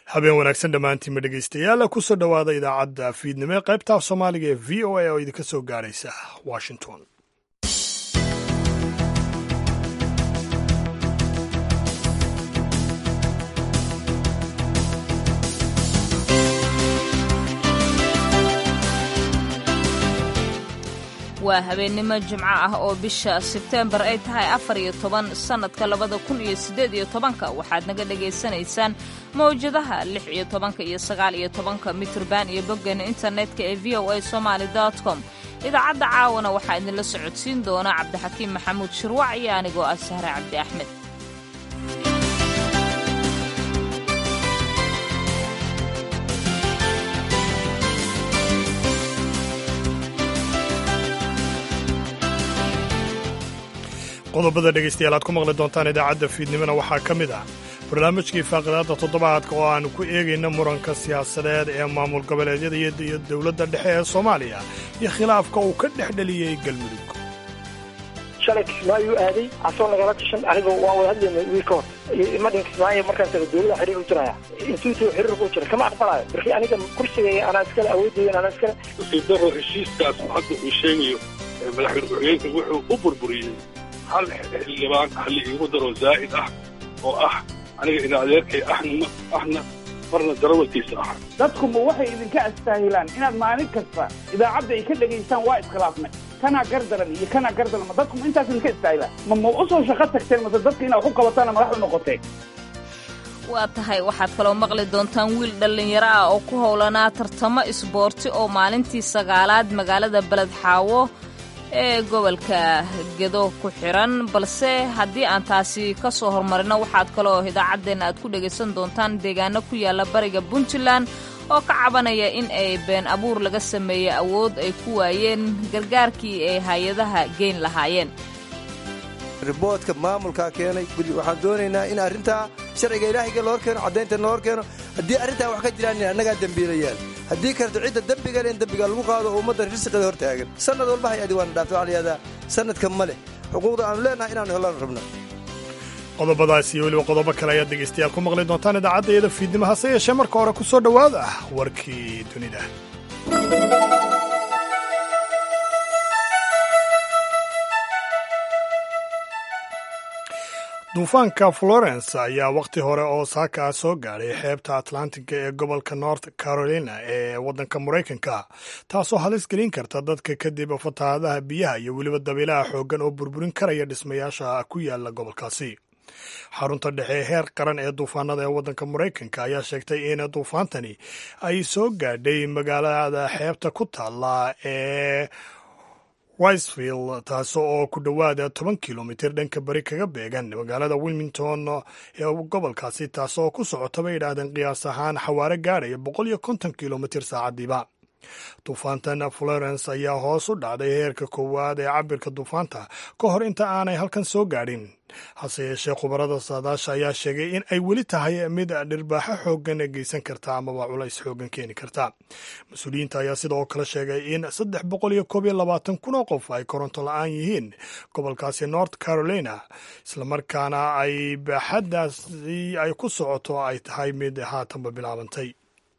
habeen wanaagsan dhammaantiinma dhegaystayaal kusoo dhowaada idaacadda fiidnimo ee qaybta af soomaaliga ee v o a oo idinka soo gaaraysa washington waa habeennimo jimco ah oo bisha sebteembar ay tahay afar iyo toban sannadka labada kun iyo siddeed iyo tobanka waxaad naga dhagaysanaysaan mawjadaha lix iyo tobanka iyo sagaal iyo tobanka mitrban iyo boggeena internetka ee v o a somaali com idaacadda caawana waxaa idinla socodsiin doona cabdixakiim maxamuud shirwac iyo anigoo ah sahre cabdi axmed qodobada dhegaystayaal aad ku maqli doontaan idaacadda fiidnimona waxaa ka mid ah barnaamijkii faaqidaadda toddobaadka oo aanu ku eegayna muranka siyaasadeed ee maamul goboleedyada iyo dowladda dhexe ee soomaaliya iyo khilaafka uu ka dhex dheliyey galmudug shalay kismaayo aaday asoo nagala tashan aniga waan wada hadlayna wiil ka hor imadhin kismaayo markaas dowlada xiriir u jiraya intuutuu xiriirka u jira kama aqbalayo markii aniga kursigaya anaa iskale awoodaydan anaa iskale daro heshiiskaas hadda uu sheegayo madaxweyne ku-xigeenka wuxuu u burburiyey hal xildhibaan halli iigu daro zaa'id ah oo ah aniga ina adeerkay ahna ahna marna darawalkiisa ah dadkuma waxay idinka astaahilaan inaad maalin kasta idaacadda ay ka dhegaystaan waa iskhilaafnay kanaa gardaran iyo kanaa gardaran ma dadkuma intaas idinka istaahilaan ma ma u soo shaqo tagteen mase dadka inaad ku qabataana madax u noqoteen waa tahay waxaad kaloo maqli doontaan wiil dhallinyaro ah oo ku howlanaa tartamo isboorti oo maalintii sagaalaad magaalada beled xaawo ee gobolka gedo ku xiran balse haddii aan taasi ka soo hormarino waxaad kaloo idaacaddeenna aad ku dhegaysan doontaan deegaano ku yaalla bariga puntland oo ka cabanaya in ay been abuur laga sameeyey awood ay ku waayeen gargaarkii ay hay-adaha geyn lahaayeen riboodka maamulkaa keenay waxaan doonaynaa in arrintaa sharciga ilaahayga loo hor keeno caddaynta loo hor keeno haddii arrintaa wax ka jiraan annagaa dembiilayaan haddii karto cidda dembiga le in dembiga lagu qaado oo ummadda risqiga hor taagan sannad walba hay-adi waana dhaafta waxa layihahdaa sannadka ma leh xuquuqda aanu leenahay inaanu helaan rabno qodobadaas iyo weliba qodobo kale ayaad dhegaystayaal ku maqli doontaan idaacadda iyada fiidnimo hase yeeshee marka hore ku soo dhowaada warkii dunida duufaanka florence ayaa wakhti hore oo saaka ah soo gaadhay xeebta atlantiga ee gobolka north carolina ee waddanka maraykanka taasoo halis gelin karta dadka kadib fatahaadaha biyaha iyo weliba dabiilaha xooggan oo burburin karaya dhismayaasha ku yaala gobolkaasi xarunta dhexe ee heer qaran ee duufaanada ee waddanka maraykanka ayaa sheegtay in duufaantani ay soo gaadhay magaalada xeebta ku taalla ee wisefield taas oo ku dhowaada toban kilomitir dhanka bari kaga beegan magaalada wilmington ee gobolkaasi taasoo ku socota bay yidhaahdeen qiyaas ahaan xawaare gaadhaya boqol iyo konton kilomitir saacadiiba duufaantan florence ayaa hoos u dhacday heerka koowaad ee cabirka duufaanta ka hor inta aanay halkan soo gaadhin hase yeeshee khubarada saadaasha ayaa sheegay in ay weli tahay mid dhirbaaxo xooggan geysan karta amaba culays xooggan keeni karta mas-uuliyiinta ayaa sidoo kale sheegay in saddex boqol iyo koob iyo labaatan kun oo qof ay koronto la-aan yihiin gobolkaasi north carolina islamarkaana ay baaxaddaasi ay ku socoto ay tahay mid haatanba bilaabantay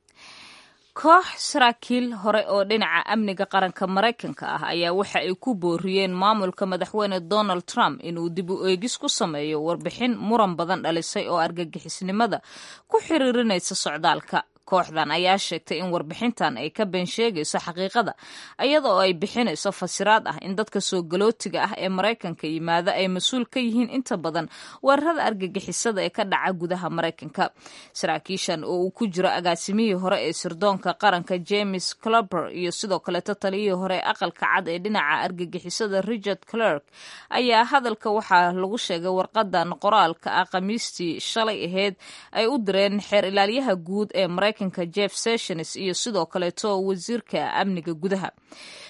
koox saraakiil hore oo dhinaca amniga qaranka maraykanka ah ayaa waxa ay ku booriyeen maamulka madaxweyne donald trump inuu dib u eegis ku sameeyo warbixin muran badan dhalisay oo argagixisnimada ku xiriirinaysa socdaalka kooxdan ayaa sheegtay in warbixintan ay ka been sheegayso xaqiiqada iyada oo ay bixinayso fasiraad ah in dadka soo galootiga ah ee maraykanka yimaada ay mas-uul ka yihiin inta badan weerarada argagixisada ee ka dhaca gudaha maraykanka saraakiishan oo uu ku jiro agaasimihii hore ee sirdoonka qaranka james cluber iyo sidoo kaleeto taliyihii hore ee aqalka cad ee dhinaca argagixisada richard clerk ayaa hadalka waxaa lagu sheegay warqadan qoraalka ah khamiistii shalay aheyd ay u direen xeer ilaalyaha guud ee maraykanka jeff sessions iyo sidoo kaleeto wasiirka amniga gudaha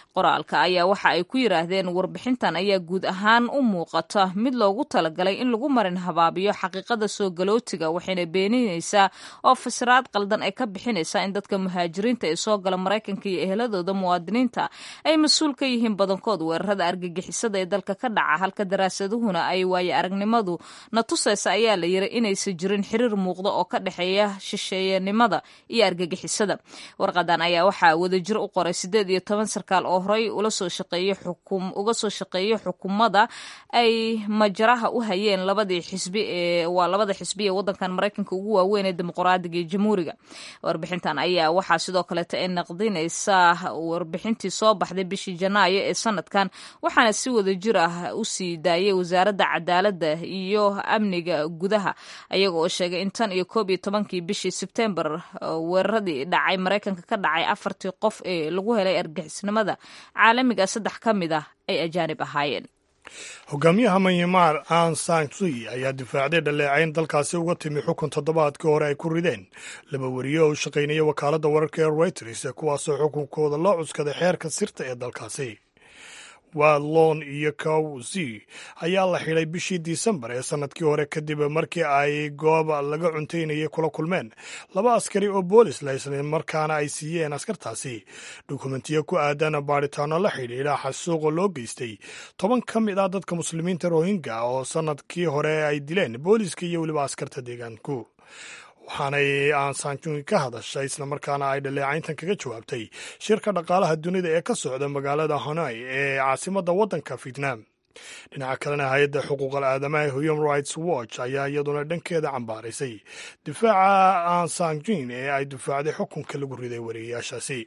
qoraalka ayaa waxa ay ku yidhaahdeen warbixintan ayaa guud ahaan u muuqata mid loogu talagalay in lagu marin habaabiyo xaqiiqada soo galootiga waxayna beeninaysaa oo fasiraad qaldan ay ka bixinaysaa in dadka muhaajiriinta ee soo gala maraykanka iyo eheladooda muwaadiniinta ay mas-uul ka yihiin badankood weerarada argagixisada ee dalka ka dhaca halka daraasaduhuna ay waaye aragnimadu na tusaysa ayaa la yiri inaysan jirin xiriir muuqda oo ka dhexeeya shisheeyanimada iyo argagixisada warqadan ayaa waxaa wadajir u qoray sideed iyo toban sarkaal oo horey ula soo shaqeeyey xukum uga soo shaqeeyey xukuumadda ay majaraha u hayeen labadii xisbi ee waa labada xisbi ee wadankan maraykanka ugu waaweyn ee dimuqraadiga iyo jamhuuriga warbixintan ayaa waxaa sidoo kaleeta ay naqdinaysaa warbixintii soo baxday bishii janaayo ee sanadkan waxaana si wadajir ah u sii daayay wasaaradda cadaaladda iyo amniga gudaha ayaga oo sheegay in tan iyo koob iyo tobankii bishii sebtembar weeraradii dhacay maraykanka ka dhacay afartii qof ee lagu helay argixisnimada caalamiga saddex ka mid ah ay ajaanib ahaayeen hogaamiyaha manyamar an sansui ayaa difaacday dhaleecayn dalkaasi uga timi xukun toddobaadkii hore ay ku rideen laba weriye oo u shaqaynaya wakaaladda wararka ee reuters kuwaasoo xukunkooda loo cuskaday xeerka sirta ee dalkaasi wadlon iyo kawsi ayaa la xidhay bishii disembar ee sannadkii hore kadib markii ay goob laga cuntaynayay kula kulmeen laba askari oo boolis la isla markaana ay siiyeen askartaasi dukumentiyo ku aadan baadhitaano la xidhiidha xasuuqa loo geystay toban ka mid ah dadka muslimiinta rohingya oo sannadkii hore ay dileen booliska iyo weliba askarta deegaanku waxaanay aansanjungi ka hadashay islamarkaana ay dhaleecayntan kaga jawaabtay shirka dhaqaalaha dunida ee ka socda magaalada honai ee caasimadda waddanka vietnam dhinaca kalena hay-adda xuquuqal aadamaha human rights watch ayaa iyaduna dhankeeda cambaaraysay difaaca aansanjin ee ay difaacday xukunka lagu riday wariyayaashaasi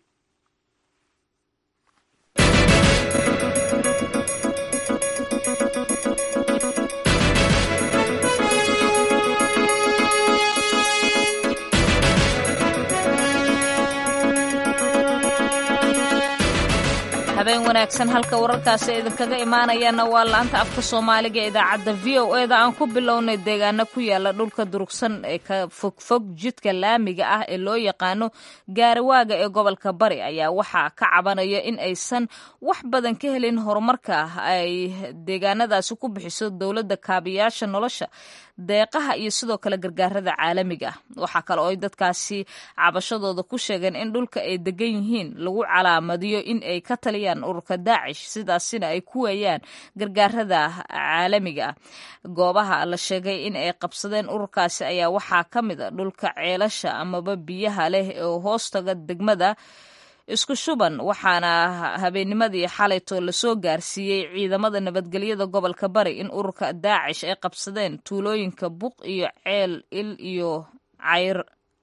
habeen wanaagsan halka wararkaasi idinkaga imaanayaana waa laanta afka soomaaliga ee idaacadda v o e da aan ku bilownay deegaano ku yaala dhulka durugsan ee ka fogfog jidka laamiga ah ee loo yaqaano gaariwaaga ee gobolka bari ayaa waxaa ka cabanaya in aysan wax badan ka helin horumarka ay deegaanadaasi ku bixiso dowladda kaabiyaasha nolosha deeqaha iyo sidoo kale gargaarada caalamiga ah waxaa kale oo ay dadkaasi cabashadooda ku sheegeen in dhulka ay degan yihiin lagu calaamadiyo in ay ka taliyaan ururka daacish sidaasina ay ku weeyaan gargaarada caalamiga ah goobaha la sheegay in ay qabsadeen ururkaasi ayaa waxaa ka mid a dhulka ceelasha amaba biyaha leh oo hoostaga degmada isku shuban waxaana habeennimadii xalayto lasoo gaarsiiyey ciidamada nabadgelyada gobolka bari in ururka daacish ay qabsadeen tuulooyinka buq iyo ceel il iyo cayr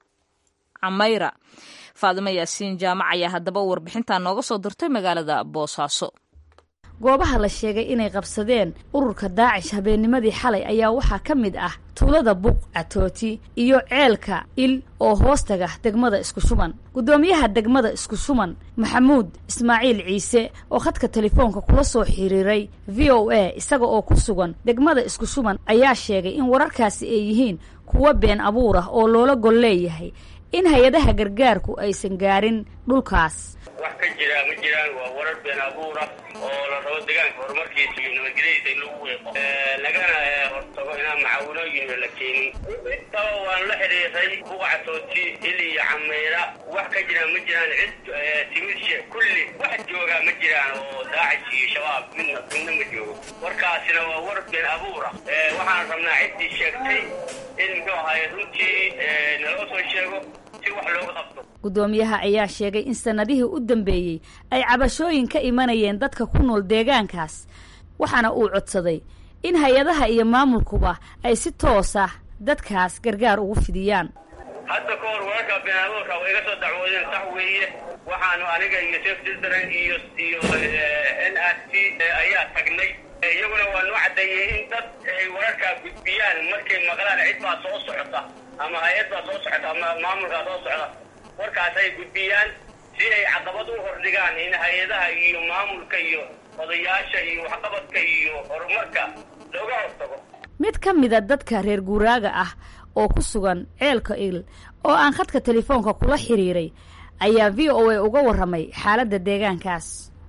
camayra faadimo yaasiin jaamac ayaa haddaba warbixintaa nooga soo dirtay magaalada boosaaso goobaha la sheegay inay qabsadeen ururka daacish habeennimadii xalay ayaa waxaa ka mid ah tuulada buq catooti iyo ceelka il oo hoostaga degmada isku shuban guddoomiyaha degmada isku shuban maxamuud ismaaciil ciise oo khadka telefoonka kula soo xiriiray v o a isaga oo ku sugan degmada isku shuban ayaa sheegay in wararkaasi ay yihiin kuwo been abuur ah oo loola gol leeyahay in hay-adaha gargaarku aysan gaarin dhulkaas wax ka jira ma jiraan waa warar been abuura oo la rabo deegaanka horumarkiisa iyo nabadgelyadiisa in lagu weeqo lagana hortago inaan macaawinooyin la keenin intaba waan la xidhiiray buqacatooti il iyo cameyra wax ka jiraan ma jiraan cid timid kulli wax joogaa ma jiraan oo daacish iyo shabaab midna midna ma joogo warkaasina waa war been abuura waxaan rabnaa ciddii sheegtay in muxuu ahaay runtii naloo soo sheego si wax looga qabto guddoomiyaha ayaa sheegay in sannadihii u dambeeyey ay cabashooyin ka imanayeen dadka ku nool deegaankaas waxaana uu codsaday in hay-adaha iyo maamulkuba ay si toos ah dadkaas gargaar ugu fidiyaan hadda ka hor wararka beenaabuurka way iga soo dacwoodeen sax weeye waxaanu aniga iyo sef children iyo iyo n r c ayaa tagnay iyaguna waa noo caddeeyey in dad ay wararkaa gudbiyaan markay maqlaan cid baa soo socota ama hay-ad baa soo socota ama maamulkaa soo socda warkaas ay gudbiyaan si ay caqabad u hordhigaan in hay-adaha iyo maamulka iyo odayaasha iyo waxqabadka iyo horumarka looga hortago mid ka mida dadka reer guuraaga ah oo ku sugan ceelka il oo aan khadka telefoonka kula xiriiray ayaa v o a uga warramay xaaladda deegaankaas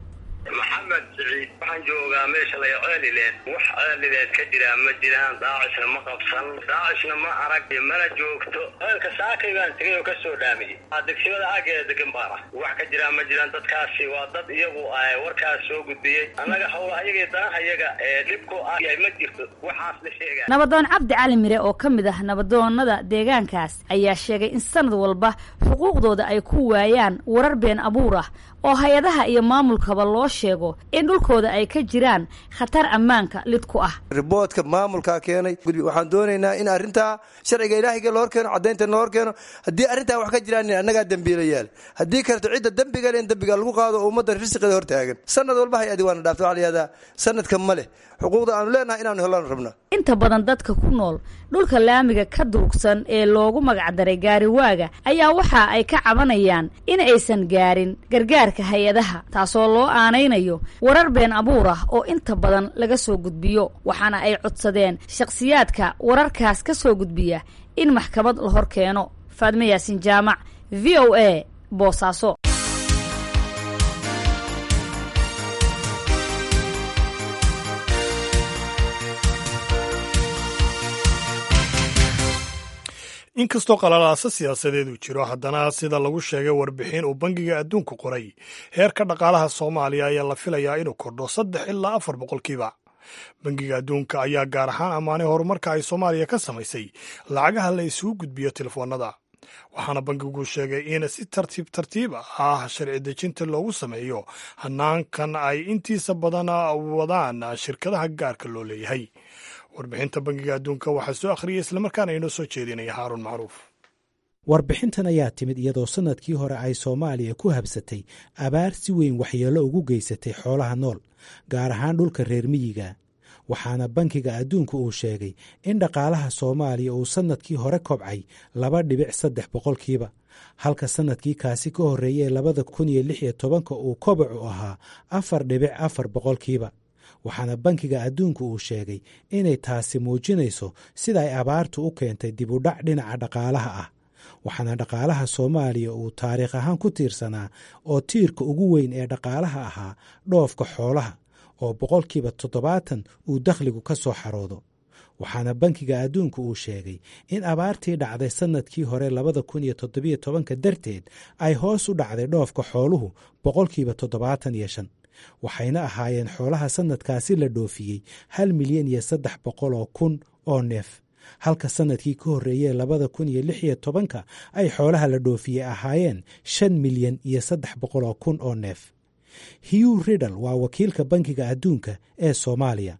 maxamed siciid waxaan joogaa meesha lay ceelileed wax ceelileed ka jiraa ma jiraan daacishna ma qabsan daacishna ma arag mana joogto ceelka saakay baan tegay oo kasoo dhaamiyey degsimada aageeda degan baana wax ka jiraa ma jiraan dadkaasi waa dad iyagu warkaas soo gudbiyey annaga howla ayagii danaha iyaga ee dhibku ah ma jirto waxaas la sheega nabadoon cabdi cali mire oo ka mid ah nabadoonada deegaankaas ayaa sheegay in sanad walba xuquuqdooda ay ku waayaan warar been abuur ah oo hay-adaha iyo maamulkaba loo sheego in dhulkooda ay ka jiraan khatar ammaanka lid ku ah riboodka maamulkaa keenay waxaan doonaynaa in arrintaa sharciga ilaahiga la hor keeno caddaynta la hor keeno haddii arrintaa wax ka jiraan annagaa dembiilayaal haddii kaleto cidda dembiga le in dembiga lagu qaado oo ummadda risqiga hor taagan sanad walba hay-adi waana dhaafta waxaa layihahdaa sanadka ma leh xuquuqda aanu leenahay inaanu helaan rabna inta badan dadka ku nool dhulka laamiga ka durugsan ee loogu magacdaray gaariwaaga ayaa waxa ay ka cabanayaan in aysan gaarin gargaarka hay-adaha taasoo loo aanaynayo warar been abuur ah oo inta badan laga soo gudbiyo waxaana ay codsadeen shakhsiyaadka wararkaas ka soo gudbiya in maxkamad la hor keeno faadme yaasin jaamac v o a boosaaso inkastoo qalalaasa siyaasadeed uu jiro haddana sida lagu sheegay warbixin uu bangiga adduunku qoray heerka dhaqaalaha soomaaliya ayaa la filayaa inuu kordho saddex ilaa afar boqolkiiba bangiga adduunka ayaa gaar ahaan ammaanay horumarka ay soomaaliya ka samaysay lacagaha la isugu gudbiyo telefoonada waxaana bankigu sheegay in si tartiib tartiib ah sharci dejinta loogu sameeyo hanaankan ay intiisa badan wadaan shirkadaha gaarka loo leeyahay warbixinta bangiga adduunka waxaa soo akhriyay islamarkaana inoo soo jeedinaya haaruun macruuf warbixintan ayaa timid iyadoo sannadkii hore ay soomaaliya ku habsatay abaar si weyn waxyeello ugu geysatay xoolaha nool gaar ahaan dhulka reer miyiga waxaana bankiga adduunku uu sheegay in dhaqaalaha soomaaliya uu sannadkii hore kobcay laba dhibic saddex boqolkiiba halka sannadkii kaasi ka horreeyey labada kun iyo lix iyo tobanka uu kobacu ahaa afar dhibic afar boqolkiiba waxaana bankiga adduunku uu sheegay inay taasi muujinayso sida ay abaartu u keentay dibudhac dhinaca dhaqaalaha ah waxaana dhaqaalaha soomaaliya uu taariikh ahaan ku tiirsanaa oo tiirka ugu weyn ee dhaqaalaha ahaa dhoofka xoolaha oo boqolkiiba toddobaatan uu dakhligu ka soo xaroodo waxaana bankiga adduunku uu sheegay in abaartii dhacday sannadkii hore labada kun iyo toddobiyo tobanka darteed ay hoos u dhacday dhoofka xooluhu boqolkiiba toddobaatan iyo shan waxayna ahaayeen xoolaha sannadkaasi la dhoofiyey hal milyan iyo saddex boqol oo kun oo neef halka sannadkii ka horreeyey labada kun iyo lix iyo tobanka ay xoolaha la dhoofiyey ahaayeen shan milyan iyo saddex boqol oo kun oo neef hugh riddle waa wakiilka bankiga adduunka ee soomaaliya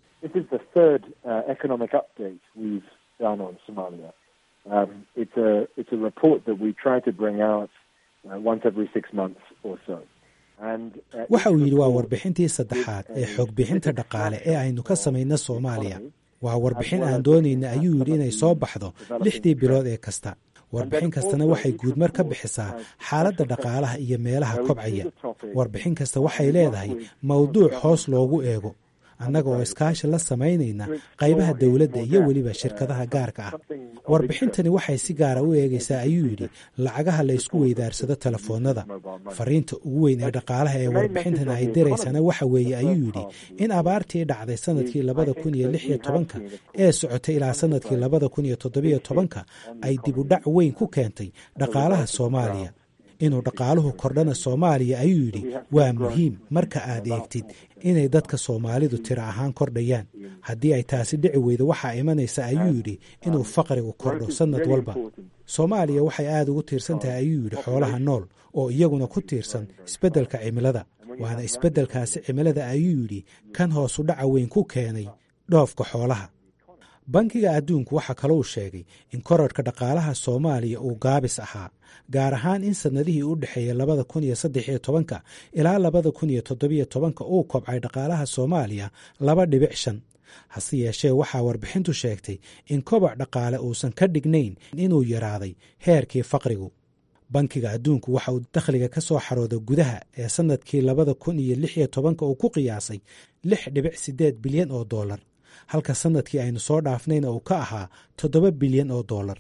waxa uu yidhi waa warbixintii saddexaad ee xogbixinta dhaqaale ee aynu ka samayno soomaaliya waa warbixin aan doonayna ayuu yidhi inay soo baxdo lixdii bilood ee kasta warbixin kastana waxay guudmar ka bixisaa xaaladda dhaqaalaha iyo meelaha kobcaya warbixin kasta waxay leedahay mawduuc hoos loogu eego annaga oo iskaashi la samaynayna qaybaha dowladda iyo weliba shirkadaha gaarka ah warbixintani waxay si gaara u eegaysaa ayuu yidhi lacagaha la ysku weydaarsado telefoonnada fariinta ugu weyn ee dhaqaalaha ee warbixintani ay diraysana waxa weeye ayuu yidhi in abaartii dhacday sannadkii labada kun iyo lix iyo tobanka ee socotay ilaa sannadkii labada kun iyo toddobiyo tobanka ay dibudhac weyn ku keentay dhaqaalaha soomaaliya inuu dhaqaaluhu kordhana soomaaliya ayuu yidhi waa muhiim marka aad eegtid inay dadka soomaalidu tiro ahaan kordhayaan haddii ay taasi dhici weydo waxaa imanaysa ayuu yidhi inuu faqrigu kordho sannad walba soomaaliya waxay aad ugu tiirsan tahay ayuu yidhi xoolaha nool oo iyaguna ku tiirsan isbeddelka cimilada waana isbeddelkaasi cimilada ayuu yidhi kan hoosu dhaca weyn ku keenay dhoofka xoolaha bankiga adduunku waxaa kalou sheegay in korarhka dhaqaalaha soomaaliya uu gaabis ahaa gaar ahaan in sannadihii u dhexeeyey labada kun iyo saddex iyo tobanka ilaa labada kun iyo toddobiyo tobanka uu kobcay dhaqaalaha soomaaliya laba dhibic shan hase yeeshee waxaa warbixintu sheegtay in kobac dhaqaale uusan ka dhignayn inuu yaraaday heerkii faqrigu bankiga adduunku waxa uu dakhliga ka soo xarooda gudaha ee sannadkii labada kun iyo lix iyo tobanka uu ku qiyaasay lix dhibic siddeed bilyan oo dollar halka sannadkii aynu soo dhaafnayna uu ka ahaa toddoba bilyan oo dollar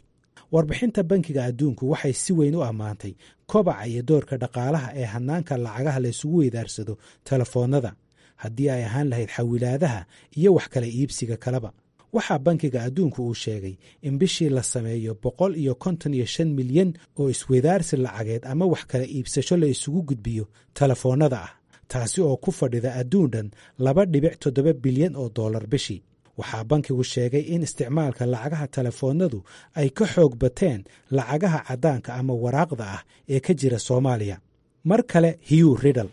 warbixinta bankiga adduunku waxay si weyn u ammaantay kobaca iyo doorka dhaqaalaha ee hannaanka lacagaha la isugu weydaarsado telefoonnada haddii ay ahaan lahayd xawilaadaha iyo wax kala iibsiga kaleba waxaa bankiga adduunku uu sheegay in bishii la sameeyo boqol iyo konton iyo shan milyan oo isweydaarsi lacageed ama wax kala iibsasho la isugu gudbiyo telefoonnada ah taasi oo ku fadhida adduun dhan laba dhibic toddoba bilyan oo dollar bishii waxaa bankigu sheegay in isticmaalka lacagaha telefoonnadu ay ka xoog bateen lacagaha caddaanka ama waraaqda ah ee ka jira soomaaliya mar kale hugh riddle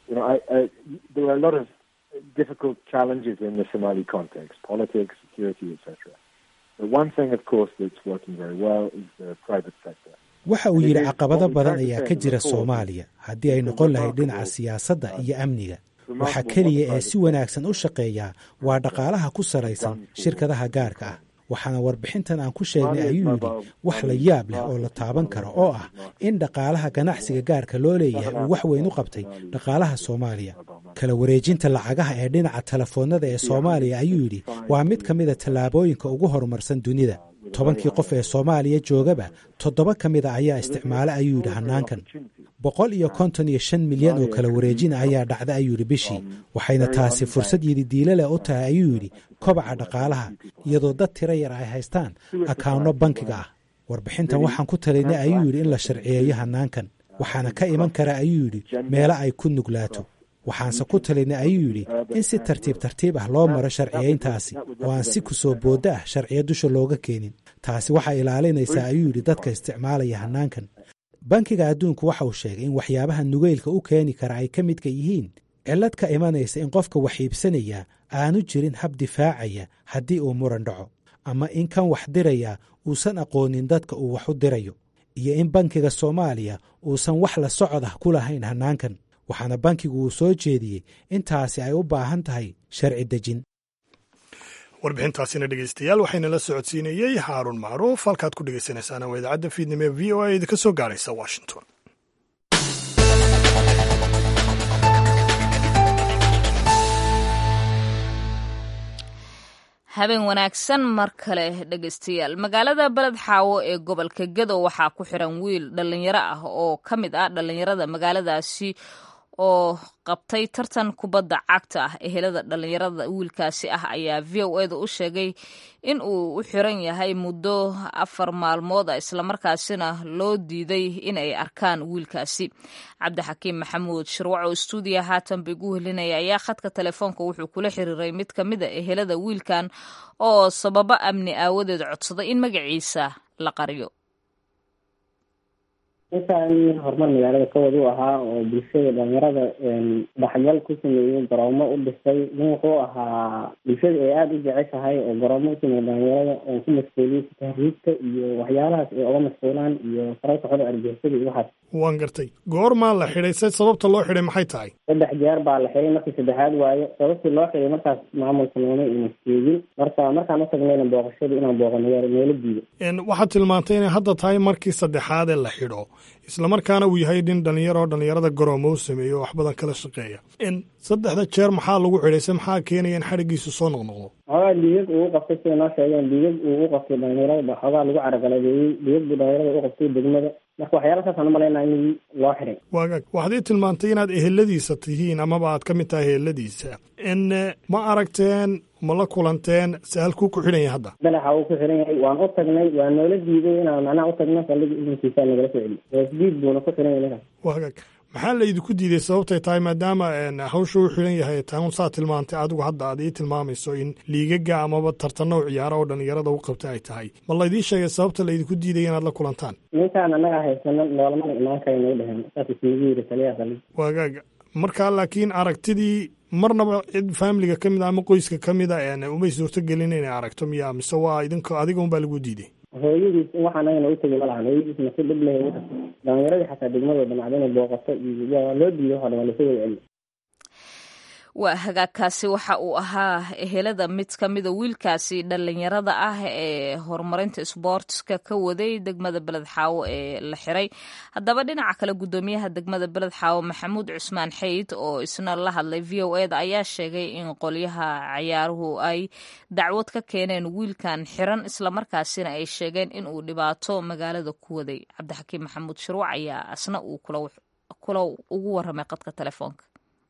difficult challenges in the Somali context, politics, security, etc. The one thing, of course, that's working very well is the private sector. waxa uu yidhi caqabado badan ayaa ka jira soomaaliya haddii ay noqon lahayd dhinaca siyaasadda iyo amniga waxa keliya ee si wanaagsan u shaqeeyaa waa dhaqaalaha ku saraysan shirkadaha gaarka ah waxaana warbixintan aan ku sheegnay ayuu yidhi wax la yaab leh oo la taaban karo oo ah in dhaqaalaha ganacsiga gaarka loo leeyahay uu wax weyn u qabtay dhaqaalaha soomaaliya kala wareejinta lacagaha ee dhinaca telefoonnada ee soomaaliya ayuu yidhi waa mid ka mida tallaabooyinka ugu horumarsan dunida tobankii qof ee soomaaliya joogaba toddoba ka mida ayaa isticmaala ayuu yidhi hannaankan boqol iyo konton iyo shan milyan oo kala wareejina ayaa dhacda ayuu yidhi bishii waxayna taasi fursad yididiilo leh u tahay ayuu yidhi kobaca dhaqaalaha iyadoo dad tiro yar ay haystaan akaawno bankiga ah warbixintan waxaan ku talinay ayuu yidhi in la sharciyeeyo hannaankan waxaana ka iman kara ayuu yidhi meelo ay ku nuglaato waxaanse ku talinay ayuu yidhi in si tartiib tartiib ah loo maro sharciyayntaasi oo aan si kusoo booddo ah sharciyo dusha looga keenin taasi waxay ilaalinaysaa ayuu yidhi dadka isticmaalaya hannaankan bankiga adduunku waxa uu sheegay in waxyaabaha nugeylka u keeni kara ay ka midka yihiin cillad ka imanaysa in qofka wax iibsanaya aanu jirin hab difaacaya haddii uu muran dhaco ama in kan wax diraya uusan aqoonin dadka uu wax u dirayo iyo in bankiga soomaaliya uusan wax la socod ah ku lahayn hannaankan waxaana bankigu uu soo jeediyey intaasi ay u baahan tahay sharci dejin warbixintaasina dhegeystayaal waxayna la socodsiinayey xaaruun macruuf halkaad ku dhegeysanaysaana waa idaacadda fiidnimo ee v o a idinka soo gaaraysa washington habeen wanaagsan mar kale dhegeystayaal magaalada beled xaawo ee gobolka gedo waxaa ku xiran wiil dhallinyaro ah oo ka mid ah dhallinyarada magaaladaasi oo qabtay tartan kubadda cagta ah ehelada dhallinyarada wiilkaasi ah ayaa v o eda u sheegay in uu u xiran yahay muddo afar maalmood ah islamarkaasina loo diiday inay arkaan wiilkaasi cabdixakiim maxamuud shirwac oo stuudiya haatan ba igu helinaya ayaa khadka telefoonka wuxuu kula xiriiray mid ka mid a ehelada wiilkan oo sababo amni aawadeed codsaday in magaciisa la qariyo intaan horumar magaalada kawad u ahaa oo bulshada dhalinyarada dhaxgal ku sameeyey garoomo u dhisay nin wuxuu ahaa bulshada ay aada u jeceshahay oo garoomo u sameeyey dhalinyarada oo ku mashquuliyey tahriibta iyo waxyaalahaas ay oga mashquulaan iyo sararka xoda argixisada iyo waxaas waan gartay goormaa la xidhay se sababta loo xidhay maxay tahay saddex jeer baa la xiday markii saddexaad waayo sababtii loo xiday markaas maamulka nooma ina sheegin marka markaan u tagnayna booqashada inaan booqano noola diido waxaad tilmaantay inay hadda tahay markii saddexaad ee la xidho islamarkaana uu yahay nin dhalinyaro oo dhalinyarada garoomo u sameeyo wax badan kala shaqeeya saddexda jeer maxaa lagu xidhay se maxaa keenaya in xadhigiisu soo noqnoqdo xoogaa dhiigag uu u qabtay sida noo sheegeen dhiigag uu u qabtay dhalinyarada xoogaa lagu caragaladeeyey dhiigag buu dhalinyarada u qabtay degmada marka waxyaala saasaan umalaynaa in loo xiday waagaag waxaad ii tilmaantay inaad eheladiisa tihiin amaba aad ka mid tahay eheladiisa n ma aragteen ma la kulanteen se halkuu ku xidhan yahay hadda dalaxa uu ku xiran yahay waan u tagnay waa noola diiday inaan macnaha u tagno saldhiga idankiisa nagala soo celi wasdiid buuna ku xiran yahay ninkaas waagaag maxaa la idinku diiday sababtay tahay maadaama hawsha u xiran yahay taun saa tilmaantay adigu hadda aad ii tilmaamayso in liigaga amaba tartanno u ciyaara oo dhalinyarada u qabta ay tahay ma laydii sheegay sababta laydinku diidaya inaad la kulantaan ninkaan annaga haysano noolamana imaan kara nagu dheheen saas isnagu yiri taliyaha saldhiga waagaag markaa laakiin aragtidii marnaba cid faamiliga ka mid a ama qoyska ka mid a umay suurto gelin inay aragto miya mise waa idinka adiga unbaa lagu diiday hooyadiis wax anagana u tegi ma lahan hooyadiis masi dhib leh u tagtay dhalinyaradii xataa degmadooda macda inay booqato iyo loo diiday waxa dhan waa lasoo wada celi waa hagaagkaasi waxa uu ahaa ehelada mid ka mida wiilkaasi dhallinyarada ah ee horumarinta isboortska ka waday degmada beled xaawo ee la xiray haddaba dhinaca kale guddoomiyaha degmada beled xaawo maxamuud cusmaan xeyd oo isna la hadlay v o eda ayaa sheegay in qolyaha ciyaaruhu ay dacwad ka keeneen wiilkan xiran islamarkaasina ay sheegeen in uu dhibaato magaalada ku waday cabdixakiim maxamuud shirwac ayaa asna uu kula ugu waramay qadka telefoonka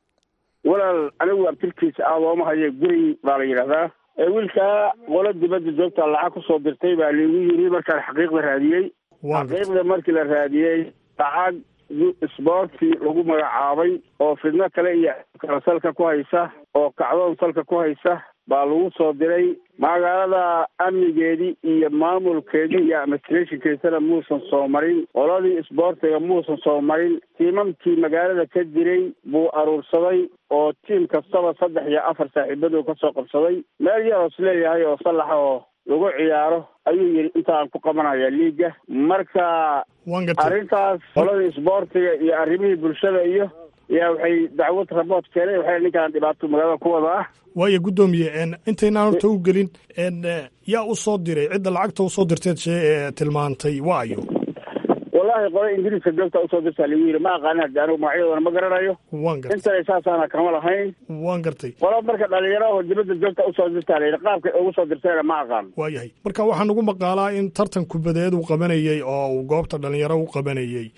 walaal anigu abtirkiisa ah looma hayo guri baa la yidhahdaa wiilkaa qolo dibadda joogta lacag kusoo dirtay baa liigu yiri markaan xaqiiqda raadiyey xaqiiqda markii la raadiyey lacag isboorti lagu magacaabay oo fidno kale iyo kale salka ku haysa oo kacdoon salka ku haysa baa lagu soo diray magaalada amnigeedii iyo maamulkeedii iyo administrationkeisana muusan soo marin qoladii isboortiga muusan soo marin tiimamkii magaalada ka jiray buu aruursaday oo tiim kastaba saddex iyo afar saaxiibaduu kasoo qabsaday meel yaroos leeyahay oo sallaxa oo lagu ciyaaro ayuu yidhi intaan ku qabanaya liiga marka arrintaas qoladii isboortiga iyo arrimihii bulshada iyo yaa waxay dacwad rabood keenay waxay ninkaan dhibaato magaalada ku wada ah waayo guddoomiye intaynaan horta u gelin yaa u soo diray cidda lacagta usoo dirteed shee ee tilmaantay waa ayo wallahi qole ingiriiska joogta usoo dirtaa lagu yidhi ma aqaanin haddi anigu magacyadooda ma garanayo waan gartay intana saasaana kama lahayn waan gartay qolo marka dhalinyaro oo dibadda joogta usoo dirtaa layidhi qaabkay ugu soo dirtayna ma aqaan waayahay marka waxaa nagu maqaalaa in tartan kubadeed uu qabanayey oo uu goobta dhalinyaro u qabanayey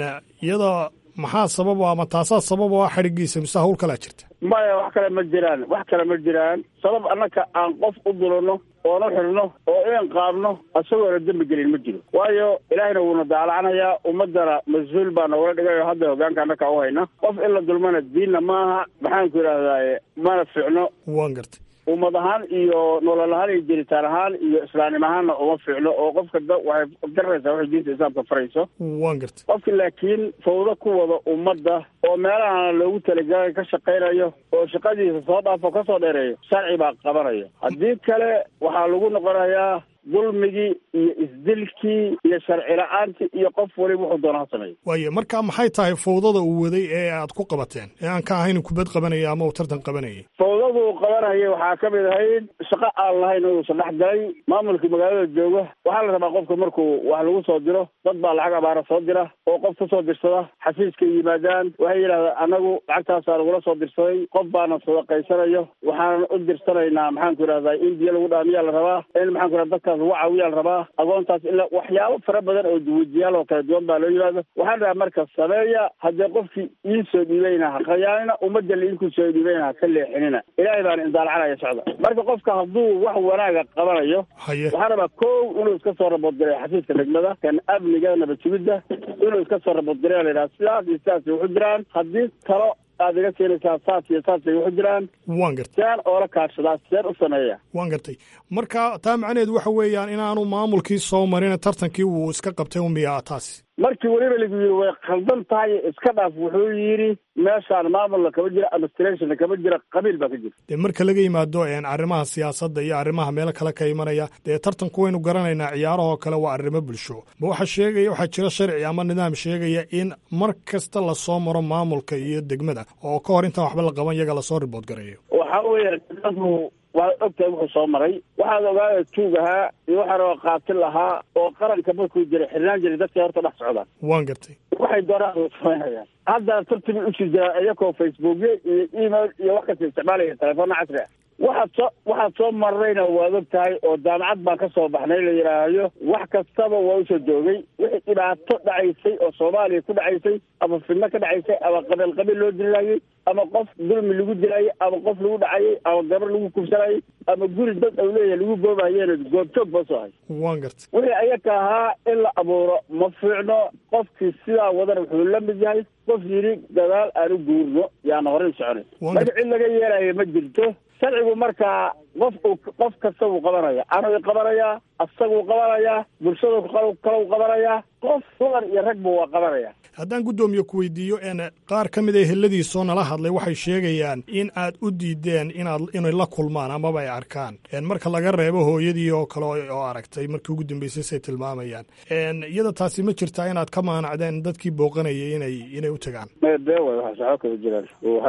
iyada maxaa sabab ama taasaa sabab oo ah xadhigiisa mise hawl kalaa jirta maya wax kale ma jiraan wax kale ma jiraan sabab annaka aan qof u dulano oona xirno oo inaan qaadno isagoona dembi gelin ma jiro waayo ilaahayna wuuna daalacanayaa ummaddana mas-uul baa nogala dhigay oo hadda hogaanka annaka u hayna qof in la dulmana diinna maaha maxaanku idhahdaaye mana ficno waan gartay ummad ahaan iyo nolol ahaan iyo jiritaan ahaan iyo islaamnim ahaanna uma fiicno oo qofka da waxay garanaysaa waxay diinta islaamka farayso waan gartay qofki laakiin fawdo ku wada ummadda oo meelaha loogu talagalay ka shaqaynayo oo shaqadiisa soo dhaafo ka soo dheereeyo sharci baa qabanaya haddii kale waxaa lagu noqonayaa dulmigii iyo isdilkii iyo sharci la-aantii iyo qof waliba wuxuu doona ha sameeyo waaye marka maxay tahay fawdada uu waday ee aad ku qabateen ee aan ka ahayn kubad qabanaya ama uu tartan qabanayay fawdadu uu qabanayay waxaa ka mid ahayd shaqo aan lahayn inuusan dhex galay maamulkii magaalada jooga waxaa la rabaa qofka markuu wax lagu soo diro dad baa lacag abaara soo dira oo qof ka soo dirsada xafiiskay yimaadaan waxay yidhahdaan anagu lacagtaasaa lagula soo dirsaday qof baana sadaqaysanayo waxaanan u dirsanaynaa maxaanku idhahdaa in biyo lagu dhaamiyaa la rabaa in maxaanku idhahda dadkaas lagu caawiyaa la rabaa agoontaas ilaa waxyaabo fara badan oo duwajiyaal oo kala duwan baa loo yimaada waxaan rabaa marka sameeya haddii qofkii ii soo dhiibayna ha khayaanina ummadda liinkuu soo dhiibayna ha ka leexinina ilaahay baana indaalcanaya socda marka qofka hadduu wax wanaaga qabanayo waxaan rabaa kow inuu iska soo rabooddiray xafiiska degmada kan amniga nabad sugidda inuu iska soo rabooddiray la yidhaha sidaas iyo sidaasay waxu jiraan haddii talo aad iga keenaysaa saas iyo saasay waxu jiraan waan gartay seen oola kaashadaa seen u sameeya waan gartay marka taa macnaheedu waxa weeyaan inaanu maamulkii soo marina tartankii uu iska qabtay umiyaa taasi markii weliba lagu yidhi way khaldan tahay iska dhaaf wuxuu yidhi meeshaan maamulna kama jira administrationna kama jira qabiil baa ka jira dee marka laga yimaado arrimaha siyaasadda iyo arrimaha meelo kale ka imanaya dee tartanku waynu garanaynaa ciyaarahoo kale waa arrimo bulsho ma waxaa sheegaya waxaa jira sharci ama nidaam sheegaya in mar kasta lasoo maro maamulka iyo degmada oo ka hor intaan waxba la qaban iyaga lasoo ribood gareeyo waxa weeye waad ogtahay wuxuu soo maray waxaad ogaada tuug ahaa iyo waxaa raba qaatil ahaa oo qaranka markuu jiray xirnaan jiray dadkay horta dhex socdaan waan gartay waxay doonaan samaynayaan haddana tartibi usii jiraa iyakoo facebookyo iyo email iyo wax kasta isticmaalaya telefoona casri ah waxaad soo waxaad soo marrayna waad og tahay oo jaamacad baan ka soo baxnay la yidhaahyo wax kastaba waa usoo joogay wixii dhibaato dhacaysay oo soomaaliya ku dhacaysay ama fidno ka dhacaysay ama qabiil qabiil loo dilaayey ama qof dulmi lagu dilaayey ama qof lagu dhacayay ama gabar lagu kubsanayay ama guri dad au leeyahay lagu goobahayeena goobjoog ba soo hay waan gartay wixii ayaka ahaa in la abuuro ma fiicno qofkii sidaa wadana wuxuu la mid yahay qof yidhi gadaal aan u guurno yaana horay soconay marka cid laga yeelaya ma jirto sharcigu markaa qof uu qof kasta wuu qabanaya anuu qabanayaa asaguu qabanayaa bulshadu kale u qabanayaa qof dumar iyo ragba waa qabanaya haddaan guddoomiye ku weydiiyo n qaar ka mid a heladiisoo nala hadlay waxay sheegayaan in aad u diideen inaad inay la kulmaan amaba ay arkaan marka laga reebo hooyadii oo kale oo aragtay markii ugu dambeysay say tilmaamayaan iyada taasi ma jirtaa inaad ka maanacdeen dadkii booqanayay inay inay u tagaan bee way waxa saxo kala jiraan waxa